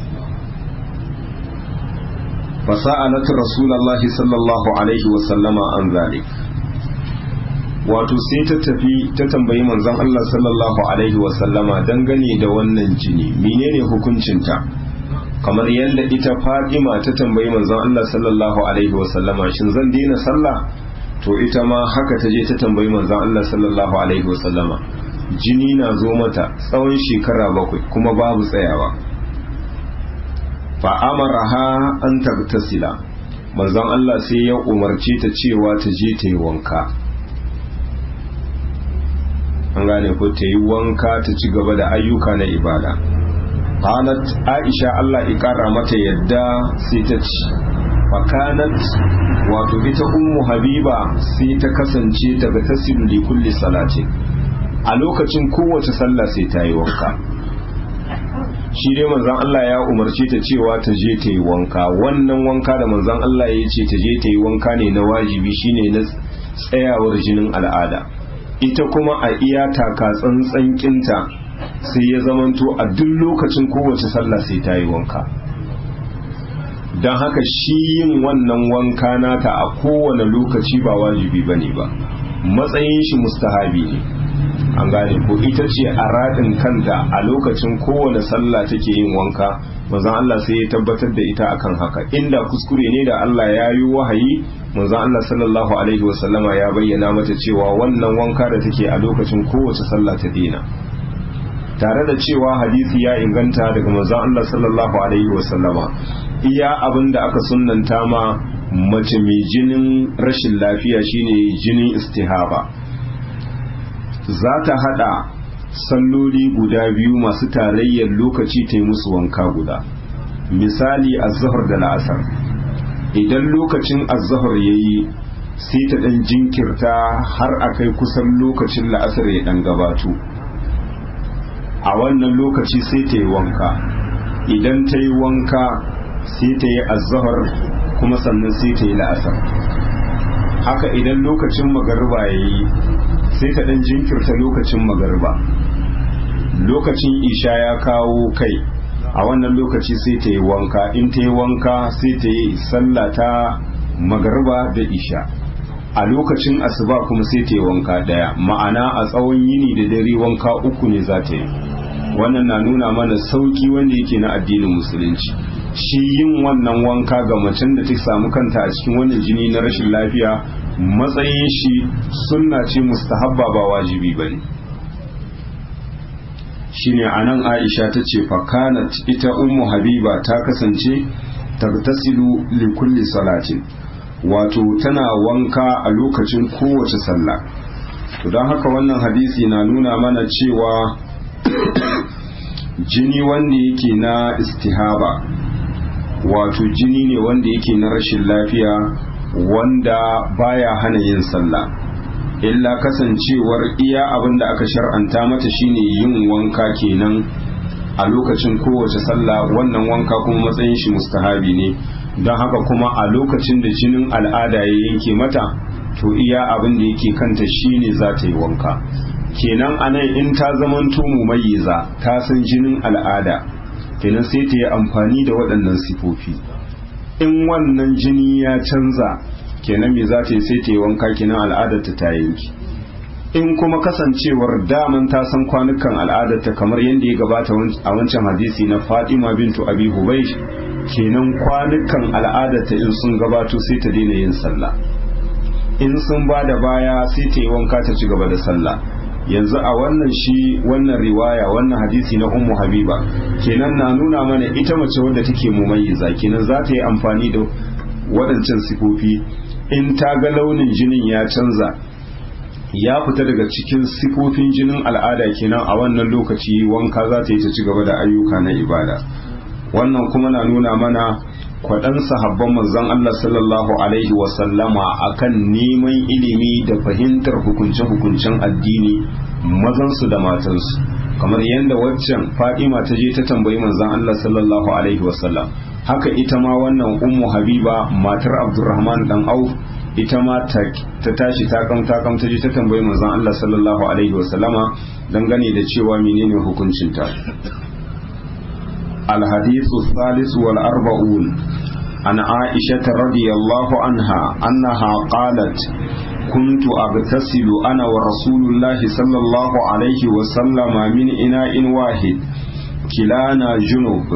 fasa'alat rasulullahi sallallahu alaihi wasallama an zalik wato sai ta tafi ta tambayi manzon Allah sallallahu alaihi wasallama dangane da wannan jini menene hukuncinta kamar yadda ita Fatima ta tambayi manzon Allah sallallahu alaihi wasallama shin zan daina sallah to ita ma haka ta je ta tambayi manzon Allah sallallahu alaihi wasallama jini na zo mata tsawon shekara bakwai kuma babu tsayawa fa amaraha an tabtasila manzon Allah sai ya umarce ta cewa ta je ta yi wanka an gane ko ta yi wanka ta ci gaba da ayyuka na ibada qalat aisha Allah ya kara mata yadda sai ta ci fakanat wato ita ummu habiba sai ta kasance daga tasiru li kulli salati a lokacin kowace sallah sai ta yi wanka shi dai manzon Allah ya umarce ta cewa ta je ta yi wanka wannan wanka da manzon Allah ya ce ta je ta yi wanka ne na wajibi shine na tsayawar jinin al'ada ita kuma a iya taka tsantsankinta sai ya zamanto a duk lokacin kowace sallah sai ta yi wanka don haka shi yin wannan wanka nata a kowane lokaci ba wajibi ba ne ba matsayin shi mustahabi ne an gane ko ita ce a raɗin kanta a lokacin kowane sallah take yin wanka manzon Allah sai ya tabbatar da ita akan haka inda kuskure ne da Allah ya yi wahayi manzon Allah sallallahu alaihi wasallama ya bayyana mata cewa wannan wanka da take a lokacin kowace sallah ta dina tare da cewa hadisi ya inganta daga manzon Allah sallallahu alaihi wasallama iya abin da aka sunnanta ma mace mai jinin rashin lafiya shine jinin istihaba za ta hada salloli guda biyu masu tarayyar lokaci ta yi musu wanka guda misali azhar da la'asar idan lokacin azhar ya yi sai ta dan jinkirta har a kai kusan lokacin la'asar ya dan gabato a wannan lokaci sai ta yi wanka idan ta yi wanka sai ta yi azhar kuma sannan sai ta yi la'asar haka idan lokacin magariba ya yi sai ta dan jinkirta lokacin magariba lokacin isha ya kawo kai a wannan lokaci sai ta yi wanka in ta yi wanka sai ta yi sallata magariba da isha a lokacin asuba kuma sai ta yi wanka daya ma'ana a tsawon yini da dare wanka uku ne za ta yi wannan na nuna mana sauki wanda yake na addinin musulunci shi yin wannan wanka ga macen da ta samu kanta a cikin wannan jini na rashin lafiya matsayin shi sunna ce mustahabba ba wajibi ba ne shine anan aisha ta ce fakanat ita ummu habiba ta kasance tagtasilu li kulli salatin wato tana wanka a lokacin kowace sallah to don haka wannan hadisi na nuna mana cewa jini wanda yake na istihaba wato jini ne wanda yake na rashin lafiya wanda baya hana yin sallah illa kasancewar iya abin da aka shar'anta mata shine yin wanka kenan a lokacin kowace sallah wannan wanka kuma matsayin shi mustahabi ne don haka kuma a lokacin da jinin al'ada ya yanke mata to iya abin da yake kanta shine za ta yi wanka kenan anan in ta zamanto mumayyiza ta san jinin al'ada kenan sai ta yi amfani da waɗannan sifofi in wannan jini ya canza kenan me za ta yi sai ta yi wanka kenan al'adarta ta yanki in kuma kasancewar daman ta san kwanukan al'adarta kamar yadda ya gabata a wancan hadisi na Fatima bintu Abi Hubaysh kenan kwanukan al'adarta in sun gabato sai ta daina yin sallah in sun ba da baya sai ta yi wanka ta ci gaba da sallah yanzu a wannan shi wannan riwaya wannan hadisi na ummu habiba kenan na nuna mana ita mace wadda take mumayyiza kenan za ta yi amfani da waɗancan sifofi in ta ga launin jinin ya canza ya fita daga cikin sifofin jinin al'ada kenan a wannan lokaci wanka za ta yi ta ci gaba da ayyuka na ibada wannan kuma na nuna mana kwaɗan sahabban manzon Allah sallallahu alaihi wasallama akan neman ilimi da fahimtar hukunce-hukuncen addini mazansu da matansu kamar yadda waccan fadima ta je ta tambayi manzon Allah sallallahu alaihi wasallam haka ita ma wannan ummu habiba matar abdurrahman dan auf ita ma ta tashi takam takam ta je ta tambayi manzon Allah sallallahu alaihi wasallama dangane da cewa menene hukuncinta الحديث الثالث والأربعون عن عائشة رضي الله عنها أنها قالت كنت أغتسل أنا ورسول الله صلى الله عليه وسلم من إناء واحد كلانا جنوب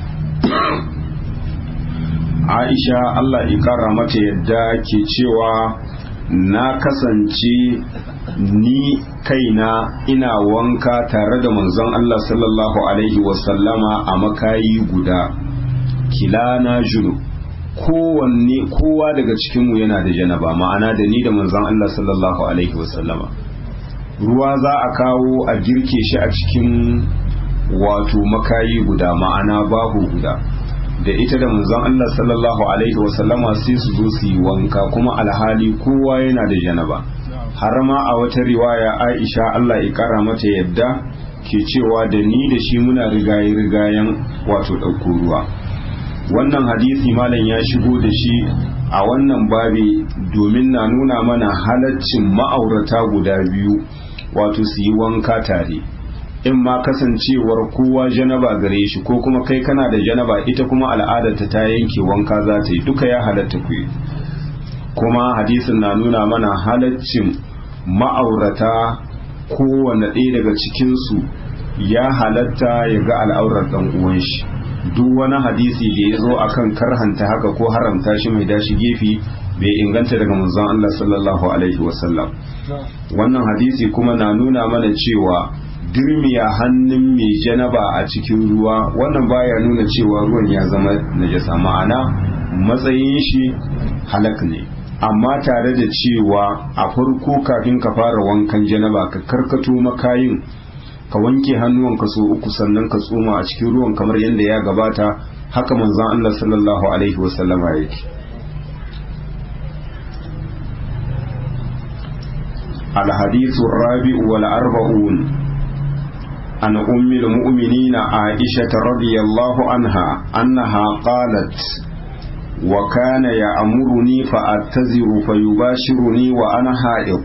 Aisha Allah ikara mata yadda ke cewa na kasance ni kaina ina wanka tare da manzon Allah sallallahu alaihi wasallama a makayi guda kilana junu kowanne kowa daga cikinmu yana da janaba ma'ana da ni da manzon Allah sallallahu alaihi wasallama ruwa za a kawo a girke shi a cikin wato makayi guda ma'ana bahu guda da ita da manzon Allah sallallahu alaihi wasallama sai su zo su yi wanka kuma alhali kowa yana da janaba har ma a wata riwaya Aisha Allah ya kara mata yadda ke cewa da ni da shi muna rigaye rigayen wato ɗauko ruwa wannan hadisi malam ya shigo da shi a wannan babi domin na nuna mana halaccin ma'aurata guda biyu wato su yi wanka tare in ma kasancewar kowa janaba gare shi ko kuma kai kana da janaba ita kuma al'adarta ta yanke wanka za ta yi duka ya halatta ku kuma hadisin na nuna mana halaccin ma'aurata kowane ɗaya daga cikinsu ya halatta ya ga al'aurar ɗan uwan shi duk wani hadisi da ya zo akan karhanta haka ko haramta shi mai dashi gefe bai inganta daga manzon Allah sallallahu alaihi wasallam wannan hadisi kuma na nuna mana cewa dirmiya hannun mai janaba a cikin ruwa wannan baya nuna cewa ruwan ya zama najasa ma'ana matsayin shi halak ne amma tare da cewa a farko kafin ka fara wankan janaba ka karkato makayin ka wanke hannuwanka so uku sannan ka tsoma a cikin ruwan kamar yadda ya gabata haka manzon Allah sallallahu alaihi wasallama yake الحديث الرابع والأربعون عن أم المؤمنين عائشة رضي الله عنها أنها قالت وكان يأمرني فأتزر فيباشرني وأنا حائض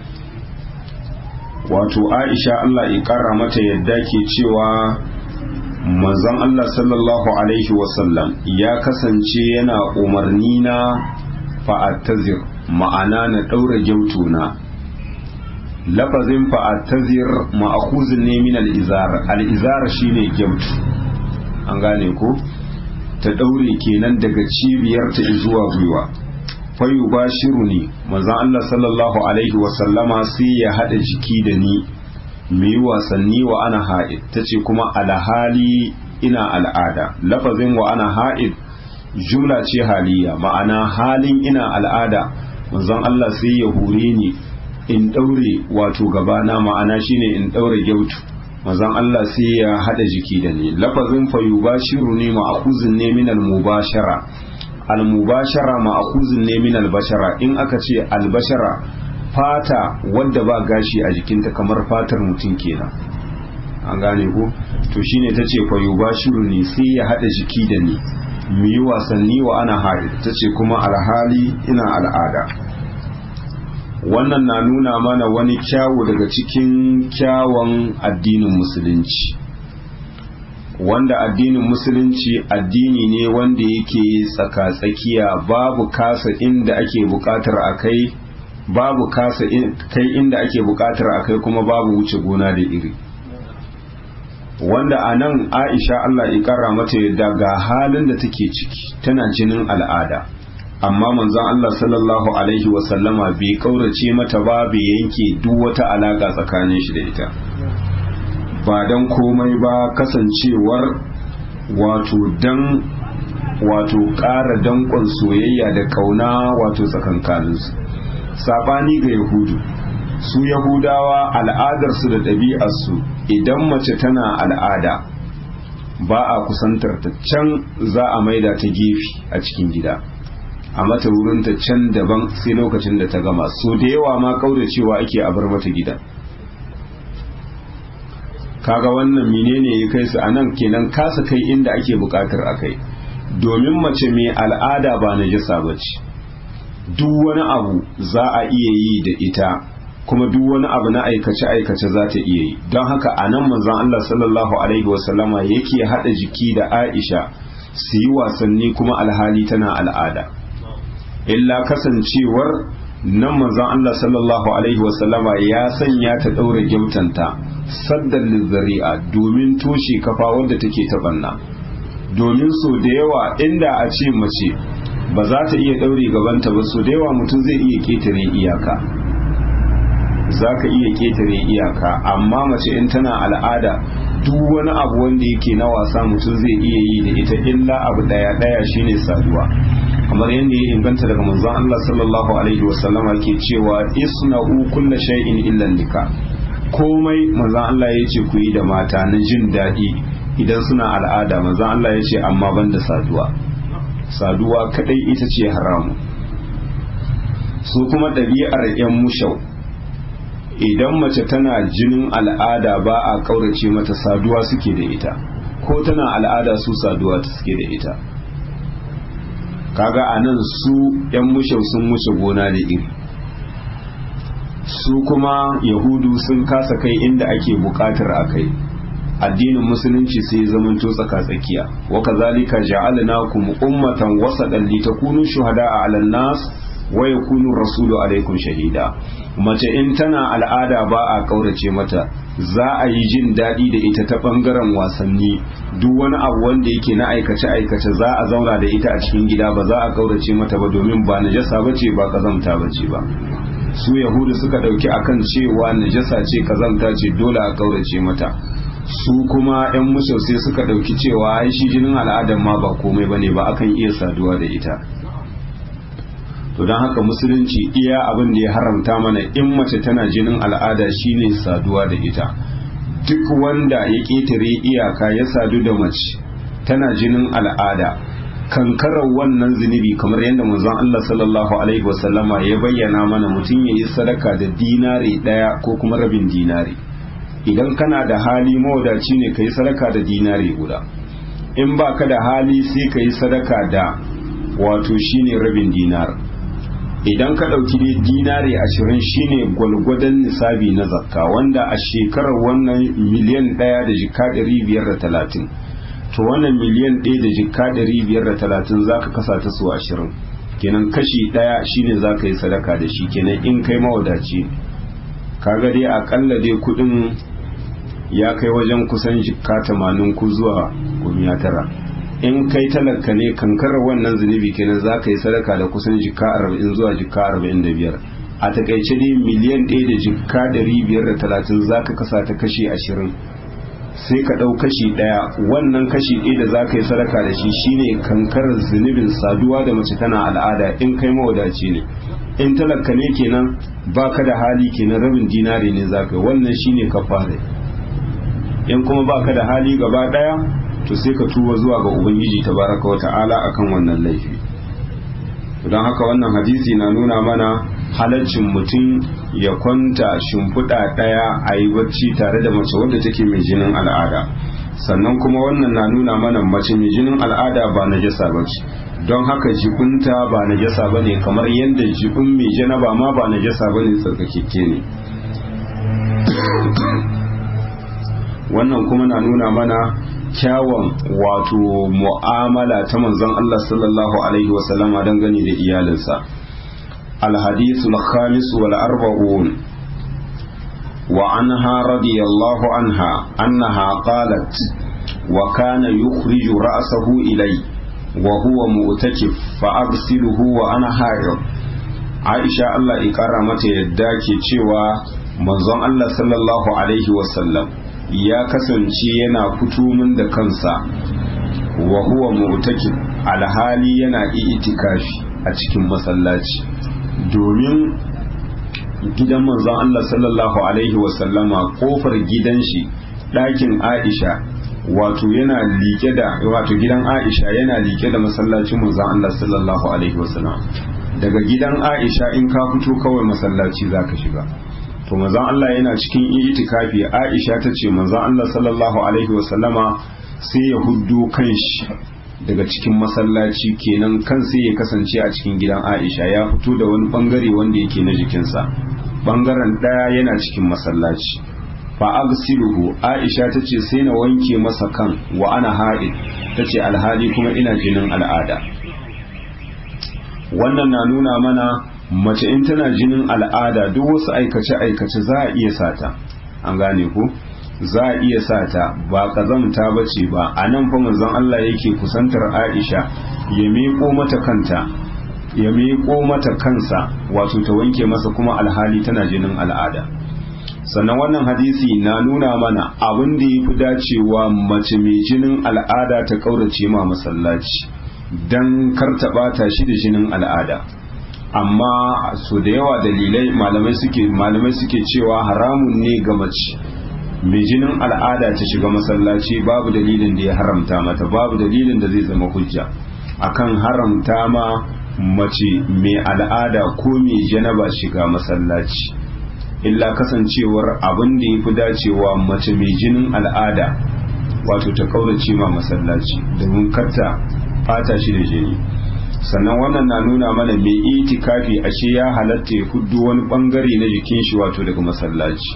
wato Aisha Allah ya ƙara mata yadda ke cewa manzon Allah sallallahu alaihi wasallam ya kasance yana umarni na fa'attazir ma'ana na ɗaura gyautuna lafazin fa'attazir ma'akuzin ne min al'izar al'izar shine gyautu an gane ko ta ɗaure kenan daga cibiyar ta zuwa gwiwa fayu ba shiru ne manzan Allah sallallahu alaihi wasallama sai ya haɗa jiki da ni mu yi wasanni wa ana ha'id ta ce kuma alhali ina al'ada lafazin wa ana ha'id jumla ce haliya ma'ana halin ina al'ada manzon Allah sai ya hure ni in ɗaure wato gabana ma'ana shine in ɗaure gyautu manzon Allah sai ya haɗa jiki da ni lafazin fayu ba shiru ne ma'akuzin ne min al-mubashara al-mubashara ma'akuzin ne min al-bashara in aka ce al-bashara fata wadda ba gashi a jikinta kamar fatar mutum kenan an gane ko to shine ta ce fayu ba shiru ne sai ya haɗa jiki da ni mu yi wasanni wa ana haɗe ta ce kuma alhali ina al'ada wannan na nuna mana wani kyawu daga cikin kyawun addinin musulunci wanda addinin musulunci addini ne wanda yake tsaka-tsakiya babu kasa inda ake bukatar a kai babu kasa kai inda ake bukatar a kai kuma babu wuce gona da iri wanda a nan aisha allah ikara mata yadda ga halin da take ciki tana jinin al'ada amma manzon Allah sallallahu alaihi wasallama bai kaurace mata ba bai yanke duk wata alaka tsakanin shi da ita ba dan komai ba kasancewar wato dan wato ƙara danƙon soyayya da ƙauna wato tsakankaninsu saɓani ga yahudu su yahudawa al'adarsu da ɗabi'arsu idan mace tana al'ada ba a kusantar ta can za a maida ta gefe a cikin gida a mata wurinta can daban sai lokacin da ta gama so da yawa ma cewa ake a bar mata gida kaga wannan menene ya kai su anan kenan kasa kai inda ake bukatar a kai domin mace mai al'ada ba najasa bace duk wani abu za a iya yi da ita kuma duk wani abu na aikace-aikace za ta iya yi don haka a nan manzan Allah sallallahu Alaihi wasallama yake haɗa jiki da Aisha su yi wasanni kuma alhali tana al'ada illa kasancewar nan manzan Allah sallallahu Alaihi wasallama ya sanya ta ɗaura gyautanta saddar lizzari'a domin toshe kafa wadda take taɓanna domin so da yawa inda a ce mace ba za ta iya ɗaure gabanta ba so da yawa mutum zai iya ƙetare iyaka za ka iya ƙetare iyaka amma mace in tana al'ada duk wani abu wanda yake na wasa mutum zai iya yi da ita illa abu ɗaya ɗaya shine saduwa kamar yadda ya inganta daga manzon Allah sallallahu alaihi wasallama ke cewa isna'u kulla shay'in illa nika komai manzon Allah ya ce ku yi da mata na jin daɗi idan suna al'ada manzon Allah ya ce amma banda saduwa saduwa kadai ita ce haramu su kuma ɗabi'ar 'yan mushau idan mace tana jinin al'ada ba a ƙaurace mata saduwa suke da ita ko tana al'ada su saduwa suke da ita kaga a nan su 'yan mushau sun wuce gona da iri su kuma yahudu sun kasa kai inda ake bukatar a kai addinin musulunci sai zamanto tsaka tsakiya wa kazalika ja'alnakum ummatan wasatan litakunu shuhada'a 'alan nas wa yakunu rasulu alaikum shahida mace in tana al'ada ba a kaurace mata za a yi jin daɗi da ita ta ɓangaren wasanni duk wani abu wanda yake na aikace aikace za a zauna da ita a cikin gida ba za a kaurace mata ba domin ba najasa bace ba kazamta bace ba su yahudu suka ɗauki akan cewa najasa ce kazamta ce dole a kaurace mata su kuma 'yan mushau sai suka ɗauki cewa ai shi jinin al'adar ma ba komai bane ba akan iya saduwa da ita to don haka musulunci iya abin da ya haramta mana in mace tana jinin al'ada shine saduwa da ita duk wanda ya ƙetare iyaka ya sadu da mace tana jinin al'ada kankarar wannan zunubi kamar yadda manzon Allah sallallahu alaihi wasallama ya bayyana mana mutum ya yi sadaka da dinari ɗaya ko kuma rabin dinari idan kana da hali mawadaci ne ka yi sadaka da dinari guda in ba ka da hali sai ka yi sadaka da wato shine rabin dinar idan ka ɗauki dai dinari ashirin shine gwalgwadon nisabi na zakka wanda a shekarar wannan miliyan ɗaya da jika ɗari biyar da talatin to wannan miliyan ɗaya da jika ɗari biyar da talatin za ka kasa ta su ashirin kenan kashi ɗaya shine za ka yi sadaka da shi kenan in kai mawadaci kaga dai akalla dai kuɗin ya kai wajen kusan jika tamanin ku zuwa gumiya tara in kai talaka ne kankarar wannan zunubi kenan za ka yi sadaka da kusan jika arba'in zuwa jika arba'in da biyar a takaice dai miliyan ɗaya da jika ɗari biyar da talatin za ka kasa ta kashi ashirin sai ka ɗau kashi ɗaya wannan kashi ɗaya da za ka yi sadaka da shi shine kankarar zunubin saduwa da mace tana al'ada in kai mawadaci ne in talaka ne kenan baka da hali kenan rabin dinari ne za ka yi wannan shine kafare in kuma baka da hali gaba ɗaya to sai ka tuba zuwa ga ubangiji tabaraka wata'ala akan wannan laifi don haka wannan hadisi na nuna mana halaccin mutum ya kwanta shimfiɗa ɗaya a yi bacci tare da mace wadda take mai jinin al'ada sannan kuma wannan na nuna mana mace mai jinin al'ada ba na jasa ba ce don haka jikunta ba na jasa ba ne kamar yadda jikun mai janaba ma ba na jasa ba ne tsarkakekke ne wannan kuma na nuna mana kyawun wato mu'amala ta manzon Allah sallallahu alaihi wasallama dangane da iyalinsa الحديث الخامس والأربعون وعنها رضي الله عنها أنها قالت وكان يخرج رأسه إلي wa huwa mu'takif fa aghsiluhu wa ana haid Aisha Allah ya kara mata yadda ke cewa manzon Allah sallallahu alaihi wasallam ya kasance yana fito min da kansa wa huwa mu'takif alhali yana itikafi a cikin masallaci domin gidan manzon Allah sallallahu alaihi wasallama kofar gidan shi ɗakin Aisha wato yana liƙe da wato gidan Aisha yana liƙe da masallacin manzon Allah sallallahu alaihi wasallam daga gidan Aisha in ka fito kawai masallaci zaka shiga to manzon Allah yana cikin itikafi Aisha ta ce manzon Allah sallallahu alaihi wasallama sai ya huddo kanshi daga cikin masallaci kenan kan sai ya kasance a cikin gidan Aisha ya fito da wani bangare wanda yake na jikinsa bangaren daya yana cikin masallaci fa agsiluhu Aisha ta ce sai na wanke masa kan wa ana haid ta ce alhali kuma ina jinin al'ada wannan na nuna mana mace in tana jinin al'ada duk wasu aikace-aikace za a iya sata an gane ku za a iya sata ba kazamta ba ce ba a nan fa manzon Allah yake kusantar Aisha ya miƙo mata kanta ya miƙo mata kansa wato ta wanke masa kuma alhali tana jinin al'ada sannan wannan hadisi na nuna mana abin da ya fi dacewa mace mai jinin al'ada ta ƙaurace ma masallaci don kar ta ɓata shi da jinin al'ada amma so da yawa dalilai malamai suke malamai suke cewa haramun ne ga mace mai jinin al'ada ta shiga masallaci babu dalilin da ya haramta mata babu dalilin da zai zama hujja akan haramta ma mace mai al'ada ko mai janaba shiga masallaci illa kasancewar abin da ya fi dacewa mace mai jinin al'ada wato ta kaurace ma masallaci domin karta fata shi da jini sannan wannan na nuna mana mai itikafi ashe ya halatta ya fuddo wani bangare na jikin shi wato daga masallaci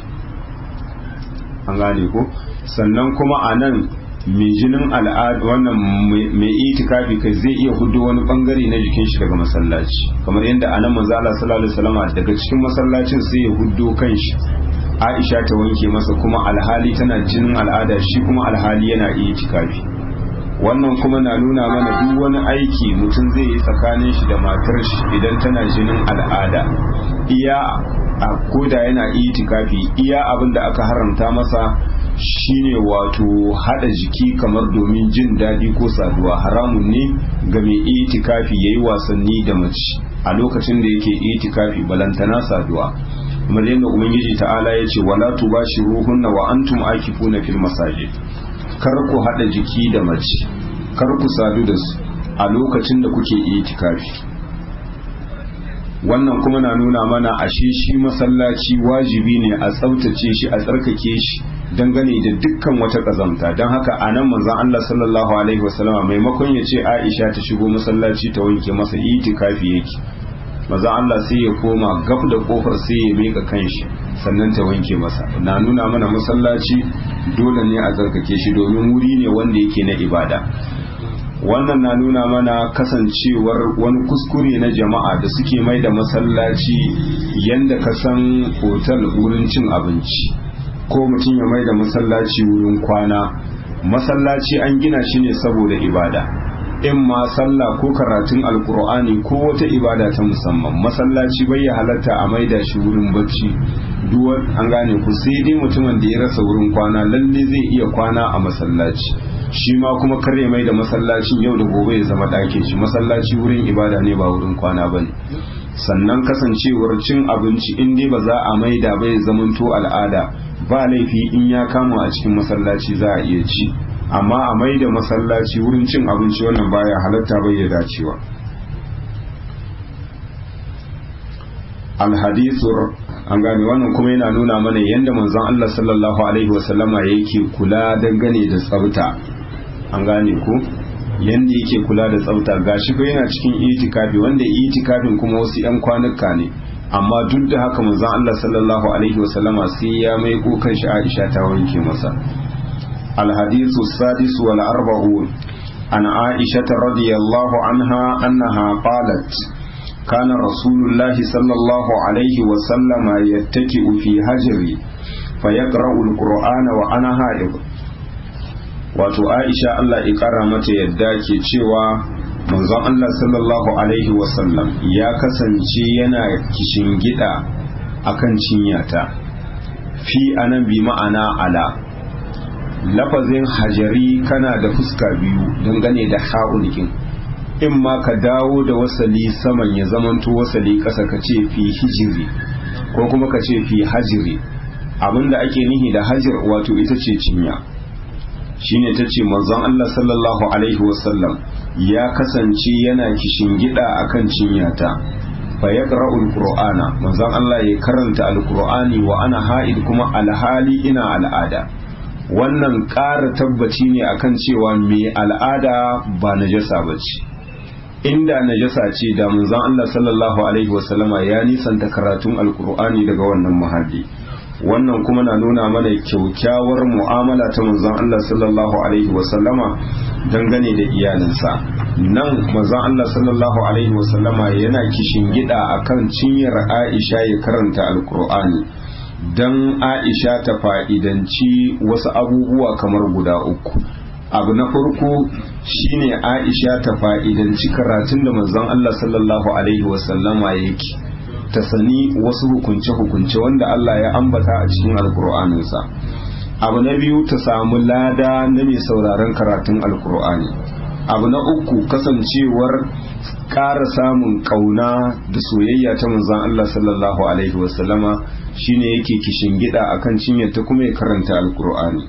an gane ko sannan kuma a nan mai jinin al'ada wannan mai itikafi kai zai iya hudu wani bangare na jikin shi daga masallaci kamar yadda a nan manzo Allah sallallahu alaihi wasallam daga cikin masallacin sai ya hudu kanshi Aisha ta wanke masa kuma alhali tana jinin al'ada shi kuma alhali yana itikafi wannan kuma na nuna mana duk wani aiki mutum zai yi tsakanin shi da matar shi idan tana jinin al'ada iya a koda yana itikafi iya abin da aka haramta masa shine wato hada jiki kamar domin jin daɗi ko saduwa haramun ne ga mai itikafi yayi wasanni da mace a lokacin da yake itikafi balantana saduwa kamar yadda ubangiji ta'ala ya ce wala tubashiruhunna wa antum akifuna fil masajid kar ku hada jiki da mace kar ku sadu da su a lokacin da kuke itikafi wannan kuma na nuna mana ashe shi masallaci wajibi ne a tsaftace shi a tsarkake shi dangane da dukkan wata kazamta don haka a nan manzon Allah sallallahu alaihi wasallama maimakon ya ce Aisha ta shigo masallaci ta wanke masa itikafi yake manzon Allah sai ya koma gab da kofar sai ya mika kanshi sannan ta wanke masa na nuna mana masallaci dole ne a tsarkake shi domin wuri ne wanda yake na ibada wannan na nuna mana kasancewar wani kuskure na jama'a da suke mai da masallaci yadda ka san otal wurin cin abinci ko mutum ya mai da masallaci wurin kwana masallaci an gina shi ne saboda ibada in ma sallah ko karatun alkur'ani ko wata ibada ta musamman masallaci bai ya halatta a maida shi wurin bacci duwar an gane ku sai dai mutumin da ya rasa wurin kwana lalle zai iya kwana a masallaci shi ma kuma kare mai da masallacin yau da gobe ya zama ɗakin shi masallaci wurin ibada ne ba wurin kwana ba ne sannan kasancewar cin abinci in dai ba za a maida bai zamanto al'ada ba laifi in ya kama a cikin masallaci za a iya ci amma a maida masallaci wurin cin abinci wannan baya halatta bai ya dacewa alhadisur an gane wannan kuma yana nuna mana yadda manzon Allah sallallahu alaihi wasallama yake kula dangane da tsafta an gane ko yanda yake kula da tsafta gashi ko yana cikin itikafi wanda itikafin kuma wasu yan kwanuka ne amma duk da haka manzon Allah sallallahu alaihi wasallama sai ya mai kokan shi Aisha ta wanke masa الحديث السادس والأربعون عن عائشة رضي الله عنها أنها قالت كان رسول الله صلى الله عليه وسلم يتكئ في هجري فيقرأ القرآن وأنا هائب wato aisha Allah ya kara mata yadda ke cewa manzon Allah sallallahu alaihi wasallam ya kasance yana kishin gida akan cinyata fi anan bi ma'ana ala lafazin hajari kana da fuska biyu dangane da ha'ulkin in ma ka dawo da wasali saman ya zamanto wasali ƙasa ka ce fi hijiri ko kuma ka ce fi hajiri abinda ake nihi da hajir wato ita ce cinya shine ta ce manzon Allah sallallahu alaihi wasallam ya kasance yana kishin gida akan cinyata fa yaqra'u alqur'ana manzon Allah ya karanta alqur'ani wa ana ha'id kuma alhali ina al'ada wannan ƙara tabbaci ne akan cewa mai al'ada ba najasa bace inda najasa ce da manzon Allah sallallahu alaihi wasallama ya nisanta karatun alqur'ani daga wannan muhalli wannan kuma na nuna mana kyaukyawar mu'amala ta manzon Allah sallallahu alaihi wasallama dangane da iyalinsa nan manzon Allah sallallahu alaihi wasallama yana kishin gida akan cinyar Aisha ya karanta alkur'ani dan Aisha ta fa'idanci wasu abubuwa kamar guda uku abu na farko shine Aisha ta fa'idanci karatun da manzon Allah sallallahu alaihi wasallama yake ta sani wasu hukunce-hukunce wanda Allah ya ambata a cikin alkur'aninsa abu na biyu ta samu lada na mai sauraron karatun alkur'ani abu na uku kasancewar ƙara samun ƙauna da soyayya ta manzon Allah sallallahu alaihi wasallama shine yake kishin gida akan cinyar ta kuma ya karanta alkur'ani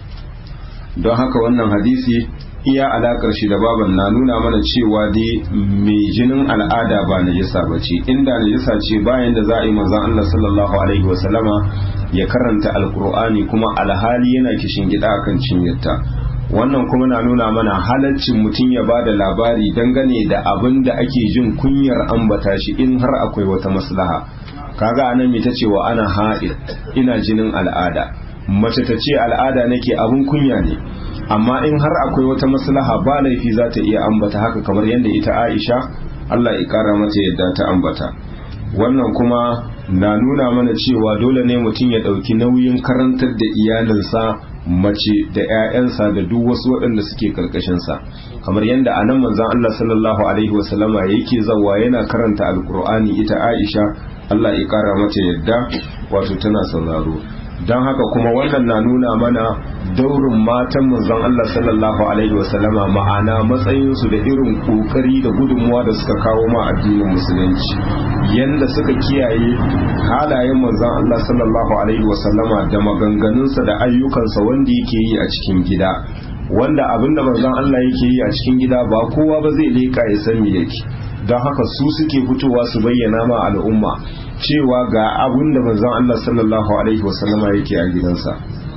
don haka wannan hadisi iya alakar shi da baban na nuna mana cewa dai mai jinin al'ada ba najisa ba ce inda najisa ce bayan da za a yi manzon Allah sallallahu alaihi wasallama ya karanta alkur'ani kuma alhali yana kishin gida akan cinyarta wannan kuma na nuna mana halaccin mutum ya ba da labari dangane da abin da ake jin kunyar ambata shi in har akwai wata maslaha kaga anan mai ta cewa ana ha'id ina jinin al'ada mace ta ce al'ada nake abin kunya ne amma in har akwai wata maslaha ba laifi za ta iya ambata haka kamar yadda ita Aisha Allah ya kara mata yadda ta ambata wannan kuma na nuna mana cewa dole ne mutum ya ɗauki nauyin karantar da iyalinsa mace da 'ya'yansa da duk wasu waɗanda suke karkashinsa kamar yadda a nan manzon Allah sallallahu alaihi wasallama yake zawa yana karanta alkur'ani ita Aisha Allah ya kara mata yadda wato tana sauraro don haka kuma wannan na nuna mana daurin matan manzon Allah sallallahu alaihi wasallama ma'ana matsayinsu da irin kokari da gudunmuwa da suka kawo ma addinin musulunci yanda suka kiyaye halayen manzon Allah sallallahu alaihi wasallama da maganganunsa da ayyukansa wanda yake yi a cikin gida wanda abinda manzon Allah yake yi a cikin gida ba kowa ba zai leka ya san me yake don haka su suke fitowa su bayyana ma al'umma cewa ga abin da manzon Allah sallallahu alaihi wasallama yake a gidansa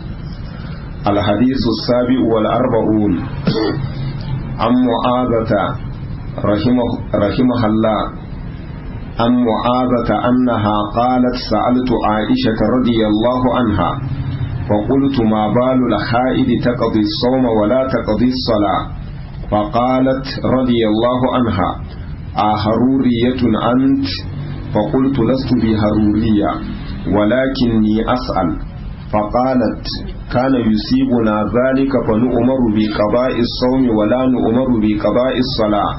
الحديث السابع والأربعون عن معاذة رحمه, رحمه الله عن معاذة أنها قالت سألت عائشة رضي الله عنها فقلت ما بال الحائد تقضي الصوم ولا تقضي الصلاة فقالت رضي الله عنها أهرورية أنت فقلت لست بهرورية ولكني أسأل فقالت كان يصيبنا ذلك فنؤمر بقضاء الصوم ولا نؤمر بقضاء الصلاة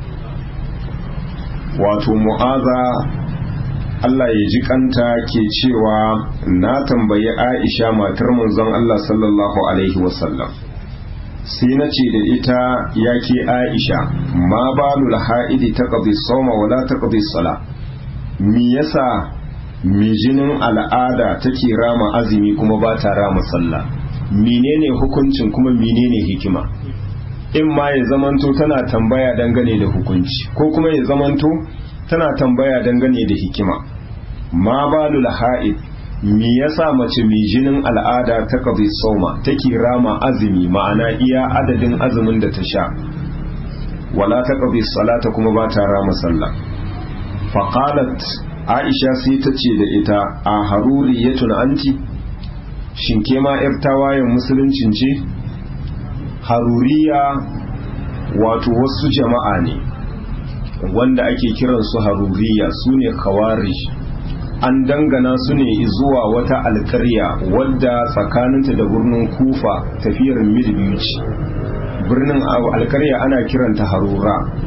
wato mu'aza Allah ya ji kanta ke cewa na tambayi Aisha matar manzon Allah sallallahu alaihi wasallam sai na ce da ita ya ke Aisha ma balul ha'idi ta qadi sawma wala ta qadi sala me yasa mi jinin al'ada take rama azumi kuma ba ta rama sallah menene hukuncin kuma menene hikima in ma ya zamanto tana tambaya dangane da hukunci ko kuma ya zamanto tana tambaya dangane da hikima ma balul ha'id me yasa mace mai jinin al'ada ta qadi sauma take rama azumi ma'ana iya adadin azumin da ta sha wala ta qadi salata kuma ba ta rama sallah faqalat aisha sai ta ce da ita a haruri ya tuna anti shin ke ma yar tawayen musuluncin ce haruriya wato wasu jama'a ne wanda ake kiransu haruriya su ne kawarish an dangana su ne zuwa wata alkarya wadda tsakaninta da birnin kufa tafiyar mil biyu ce birnin alkarya ana kiranta harura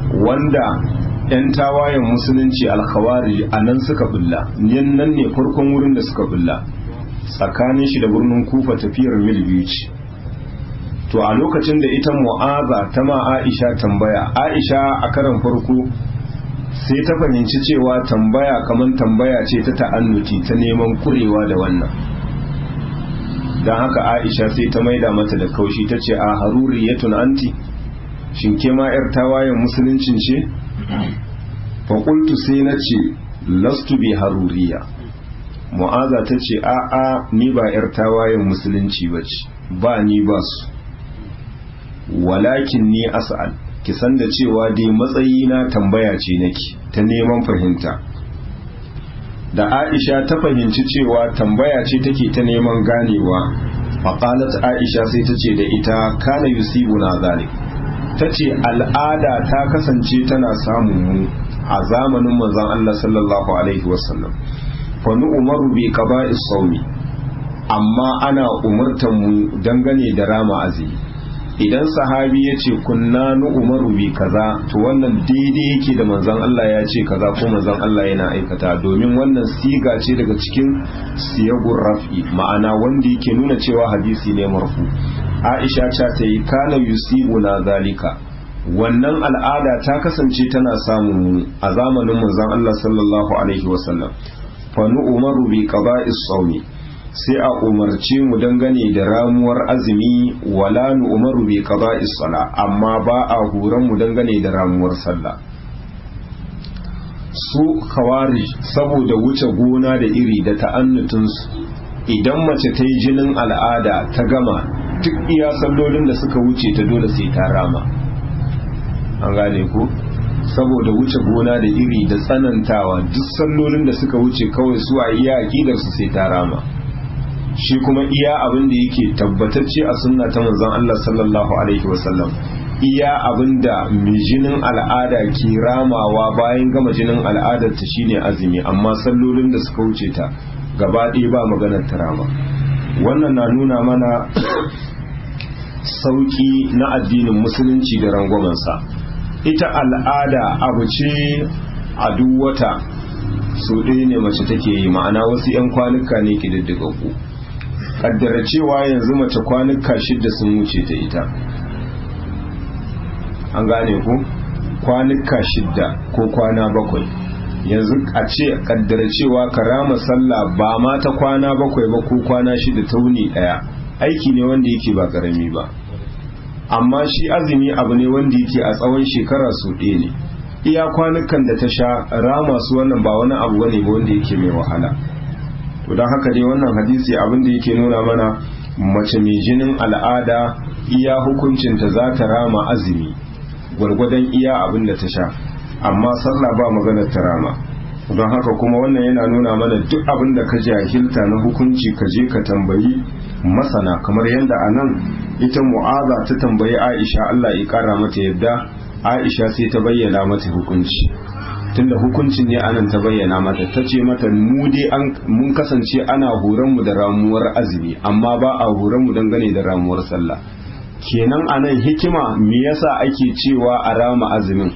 wanda 'yan tawayen musulunci alkhawari a nan suka bulla nan ne farkon wurin da suka bulla tsakanin shi da birnin kufa tafiyar mil biyu ce to a lokacin da ita mu'aza ta ma aisha tambaya aisha a karan farko sai ta fahimci cewa tambaya kamar tambaya ce ta ta'annuti ta neman kurewa da wannan don haka aisha sai ta maida mata da kaushi ta ce a haruri ya anti shin ke ma 'yar tawayen musuluncin ce faƙultu sai na ce lastu bi haruriya mu'aza ta ce a'a ni ba 'yar tawayen musulunci ba ce ba ni ba su walakin ni as'al ki san da cewa dai matsayi na tambaya ce nake ta neman fahimta da aisha ta fahimci cewa tambaya ce take ta neman ganewa faƙalat aisha sai ta ce da ita kana yusibuna zalik ta ce al'ada ta kasance tana samun mu a zamanin manzon Allah sallallahu alaihi wasallam fa umaru bi qaba'is sawmi amma ana umurtan mu dangane da rama azumi idan sahabi ya ce kunna nu umaru bi kaza to wannan daidai yake da manzon Allah ya ce kaza ko manzon Allah yana aikata domin wannan siga ce daga cikin siyagur raf'i ma'ana wanda yake nuna cewa hadisi ne marfu Aisha ta ta yi kana yusibuna zalika wannan al'ada ta kasance tana samun mu a zamanin manzon Allah sallallahu alaihi wasallam fa nu umaru bi qada'is sawmi sai a umarce mu dangane da ramuwar azumi wala nu umaru bi qada'is sala amma ba a horon mu dangane da ramuwar sallah su kawari saboda wuce gona da iri da ta'annutunsu idan mace ta yi jinin al'ada ta gama duk iya sallolin da suka wuce ta dole sai ta rama an gane ku saboda wuce gona da iri da tsanantawa duk sallolin da suka wuce kawai su a iya aƙidarsu sai ta rama shi kuma iya abin da yake tabbatacce a sunna ta manzon Allah sallallahu alaihi wasallam iya abin da mai jinin al'ada ke ramawa bayan gama jinin al'adar ta shine azumi amma sallolin da suka wuce ta gaba ɗaya ba maganar ta rama wannan na nuna mana sauki na addinin musulunci da rangwamansa ita al'ada abu ce a duk wata su ɗaya ne mace take yi ma'ana wasu 'yan kwanuka ne ƙididdigaggu kaddara cewa yanzu mace kwanuka shidda sun wuce ta ita an gane ku kwanuka shidda ko kwana bakwai yanzu a ce kaddara cewa karama sallah ba ma ta kwana bakwai ba ko kwana shida ta wuni daya aiki ne wanda yake ba karami ba amma shi azumi abu ne wanda yake a tsawon shekara su ɗaya ne iya kwanukan da ta sha rama su wannan ba wani abu ne ba wanda yake mai wahala to don haka dai wannan hadisi abin da yake nuna mana mace mai jinin al'ada iya hukuncinta za ta rama azumi gwargwadon iya abin da ta sha amma sallah ba maganar ta rama don haka kuma wannan yana nuna mana duk abin da ka jahilta na hukunci ka je ka tambayi masana kamar yadda a nan ita mu'aza ta tambayi aisha allah ya kara mata yadda aisha sai ta bayyana mata hukunci tunda hukuncin ne anan ta bayyana mata ta ce mata mu dai mun kasance ana horon mu da ramuwar azumi amma ba a horon mu dangane da ramuwar sallah kenan anan hikima me yasa ake cewa a rama azumin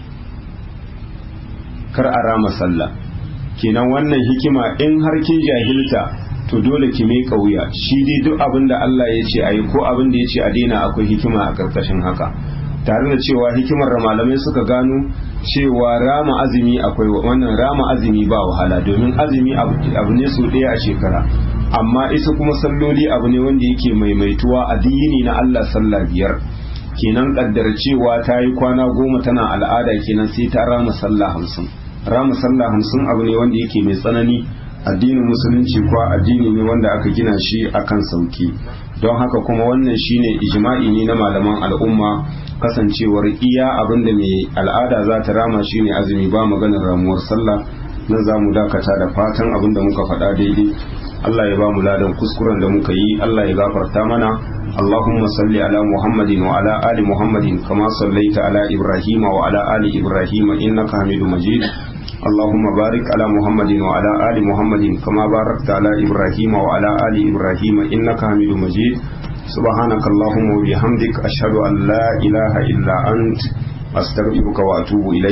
kar a rama sallah kenan wannan hikima in har kin jahilta to dole ki mai kauya shi dai duk abin da Allah ya ce ayi ko abin da ya ce a daina akwai hikima a karkashin haka tare da cewa hikimar da malamai suka gano cewa rama azumi akwai wannan rama azumi ba wahala domin azumi abu ne so ɗaya a shekara amma isa kuma salloli abu ne wanda yake maimaituwa a dini na Allah sallah biyar kenan kaddar cewa ta yi kwana goma tana al'ada kenan sai ta rama sallah hamsin rama sallah hamsin abu ne wanda yake mai tsanani addinin musulunci kuwa addini ne wanda aka gina shi akan sauki don haka kuma wannan shine ijma'i ne na malaman al'umma kasancewar iya abin da mai al'ada za ta rama shine azumi ba maganar ramuwar sallah nan za mu dakata da fatan abin da muka faɗa daidai Allah ya ba mu ladan kuskuren da muka yi Allah ya gafarta mana Allahumma salli ala Muhammadin wa ala ali Muhammadin kama sallaita ala Ibrahim wa ala ali Ibrahim innaka Hamidu Majid اللهم بارك على محمد وعلى آل محمد كما باركت على إبراهيم وعلى آل إبراهيم إنك حميد مجيد سبحانك اللهم وبحمدك أشهد أن لا إله إلا أنت astaghfiruka wa atubu ilayk